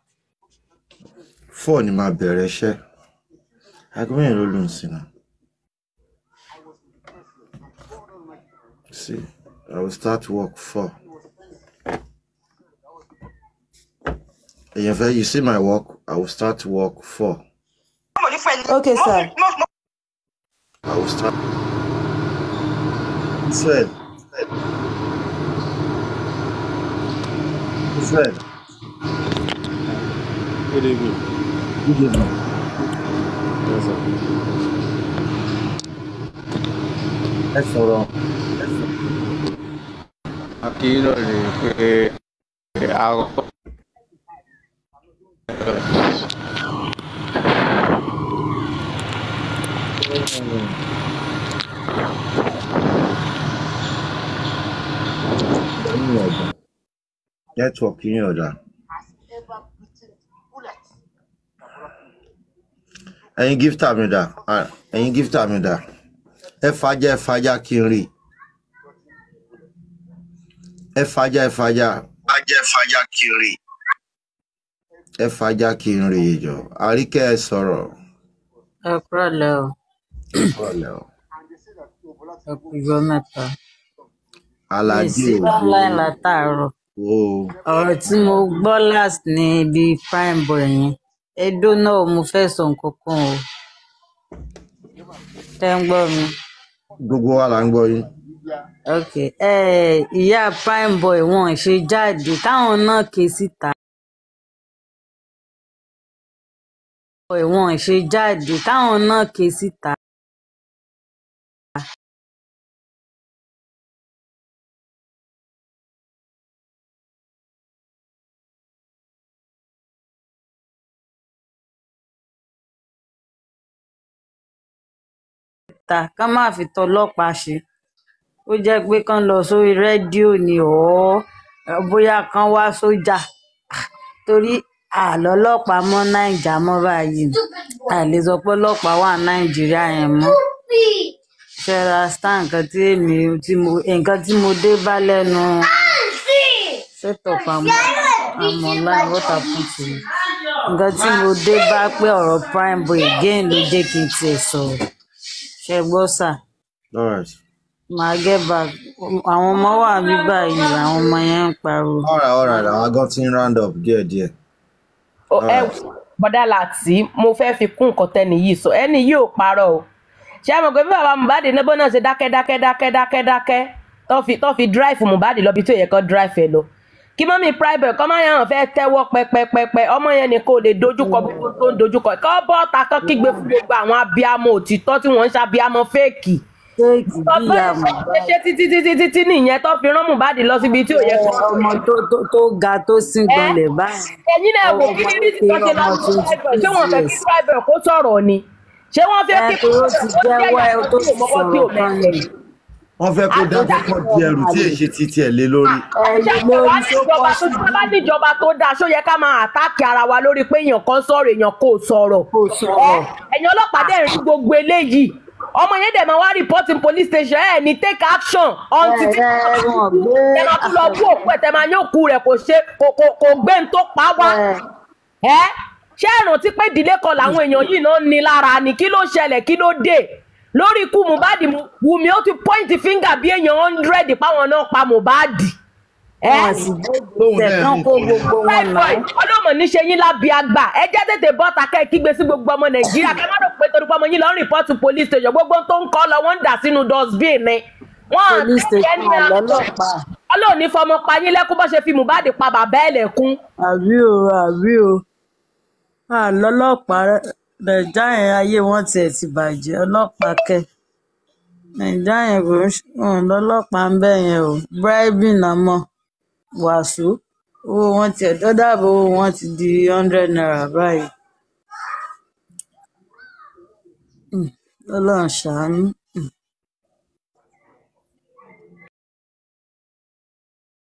four ni máa bẹ̀rẹ̀ iṣẹ́ aago mẹ́rin ló lù ú sí náà. See, I will start work four. And if you see my work, I will start work four. Okay, sir. I will start. Fred. Fred. Good evening. Good evening. Yes, sir. Ẹ sọ̀rọ̀. Akíyínà ni pé àkọ́kọ́. Network yín ọ̀dà. Ẹ̀yin gíftà mi dà. Ah, Ẹ̀yin gíftà mi dà. Ẹ fàájà ẹ fàájà kí n rí. Ẹ fàájà ẹ fàájà. Fàájà ẹ fàájà kí n rí. Ẹ fàájà kí n rí ìjọ. Àríkẹ́ ẹ sọ̀rọ̀. ẹ kúrọ̀lẹ́ o Ẹ kúrọ̀lẹ́ o. ẹ kújọ́ mẹ́ta mi ì Aládé sí ògo. online látàárọ̀ O. ọ̀rọ̀ tí mo gbọ́ last ní ibi prime boy yẹn edo náà mo fẹ́ sọ nǹkan kan o tẹ́ ń gbọ́ mi Gbogbo wa là ń gbọ́ yín. ok ẹ ìyá prime boy wọn ṣe jáde káwọn náà ké síta boy wọn ṣe jáde káwọn náà ké síta ta ká má fi tọlọ́pàá ṣe ó jẹ́ pé kán lọ sórí rédíò ni ọ̀ bóyá kán wá sójà torí àlọ́lọ́pàá mọ́ nàìjà mọ́ báyìí a lè sọ pé ọlọ́pàá wà nàìjíríà yẹn mọ́ ṣẹ́ra star nǹkan tí èmi tí mo nǹkan tí mo dé bá lẹ́nu set up àmọ́ àmọ́ online what happen to you nǹkan tí mo dé bá pé ọ̀rọ̀ prime boy again ló jẹ́ kí n tiẹ̀ sọ̀rọ̀ ṣe gbọ́ sà All right. màá get back àwọn ọmọ wà ní báyìí àwọn ọmọ yẹn ń pariwo. All right, all right. Àwọn agán ti ń round up díẹ̀ díẹ̀. Ó- ẹ bọ́dà láti mo fẹ́ fi kún nǹkan tẹ́ni yìí sọ ẹni yìí ò parọ́ o ṣé ẹ mọ̀ pé bí bàbá Mohbad níbo náà ṣe dákẹ́ dákẹ́ dákẹ́ dákẹ́ dákẹ́ tó fi tó fi drive Mohbad lọ bí tó yẹ kó drive ẹ lọ kí mọ́mí private kọ́ máa yàn fẹ́ tẹ́wọ́ pẹpẹpẹpẹ ọmọ yẹn ni kò lè dojúkọ gbogbo tó ń dojúkọ kọ́ bọ́ọ̀ta kan kígbe fún gbogbo àwọn abiyamọ òtítọ́ tí wọ́n ń ṣàbíamọ fẹ́ẹ̀kì fẹ́ẹ̀kì bí ìyá ọgbọ́n ṣe títí títí títí nìyẹn tó fi rán Mohbad lọ síbi tí ò yẹ kó ọmọ tó tó tó ga tó sín gbọnlẹ̀ báyìí. ẹ̀yin náà wò kí ni rí tí wọ́n ṣe lọ sí private ṣé wọ́n fẹ́ kí private kó sọ̀rọ̀ ni ṣé wọ́n fẹ́ kí ẹ tó ti jẹ́wọ́ ẹ tó ti mọ́wọ́ tí ò sọ̀rọ̀ kan mẹ́sẹ̀ ni. Wọ́n fẹ́ kó dájọ́ kọ́ di ẹrù tí èṣe ti tiẹ̀ lé lórí. ṣàpèwá níjọba tó tí bá níjọba tó dáa ṣó yẹ ká máa àtáàkì ara wa lórí pé èèyàn kan sọ̀rọ̀ èèyàn kò sọ̀rọ̀ ẹ ẹ̀yin ọlọ́pàá dẹ̀ rí gbogbo eléyìí ọmọ yẹn dẹ̀ máa wá rìpọ́tì police station ẹ̀ ní take action until tí ẹ máa tún lọ kú òkú ẹ̀ tẹ́ máa yín òkú rẹ̀ kò ṣe kò kò kò gbé ń tó pa wá ẹ ṣé ẹ rántí pé ìdílé kan làwọn èèyàn yìí náà ní lára ni kí ló ṣẹlẹ̀ kí ló dé lórí ikú Mohbad Wùmí ó ti point finger bí èèyàn hundred páwọn náà pa Mohbad ẹ wọn sì gbé tán kó gbogbo wọn náà. ọlọ́mọ níṣe yín lábí àgbà ẹ jẹ́ tètè bọ́ ta kẹ́ ẹ kígbe sí gbogbo ọmọ nàìjíríà kẹ́ ẹ má rò pé torí pé ọmọ yín lọ ń rìpọ́tù police station gbogbo tó ń kọ́ lọ wọ́n ń dà sínú dustbin ni. wọ́n à police tẹ́kẹ́ ní station àjọ lọ́lọ́pàá. ọlọ́run ní fọmọ pa yín lẹ́kún bó ṣe fi Mohbad pa bàbá ẹ̀ lẹ́kún. àbí o àbí o àlọ́lọ́pàá nàìjà yẹn ayé wọn tiẹ̀ ti bàjẹ́ ọlọ́pàá kẹ́ nàìjà yẹn kò ń ṣe wọn lọ́lọ́pàá ń bẹ̀ yẹn o bribing náà mọ̀ wàásù owó wọn tiẹ̀ dọ́dàbò owó wọn ti di hundred naira báyìí. Hmm, ọlọ́run ṣàánú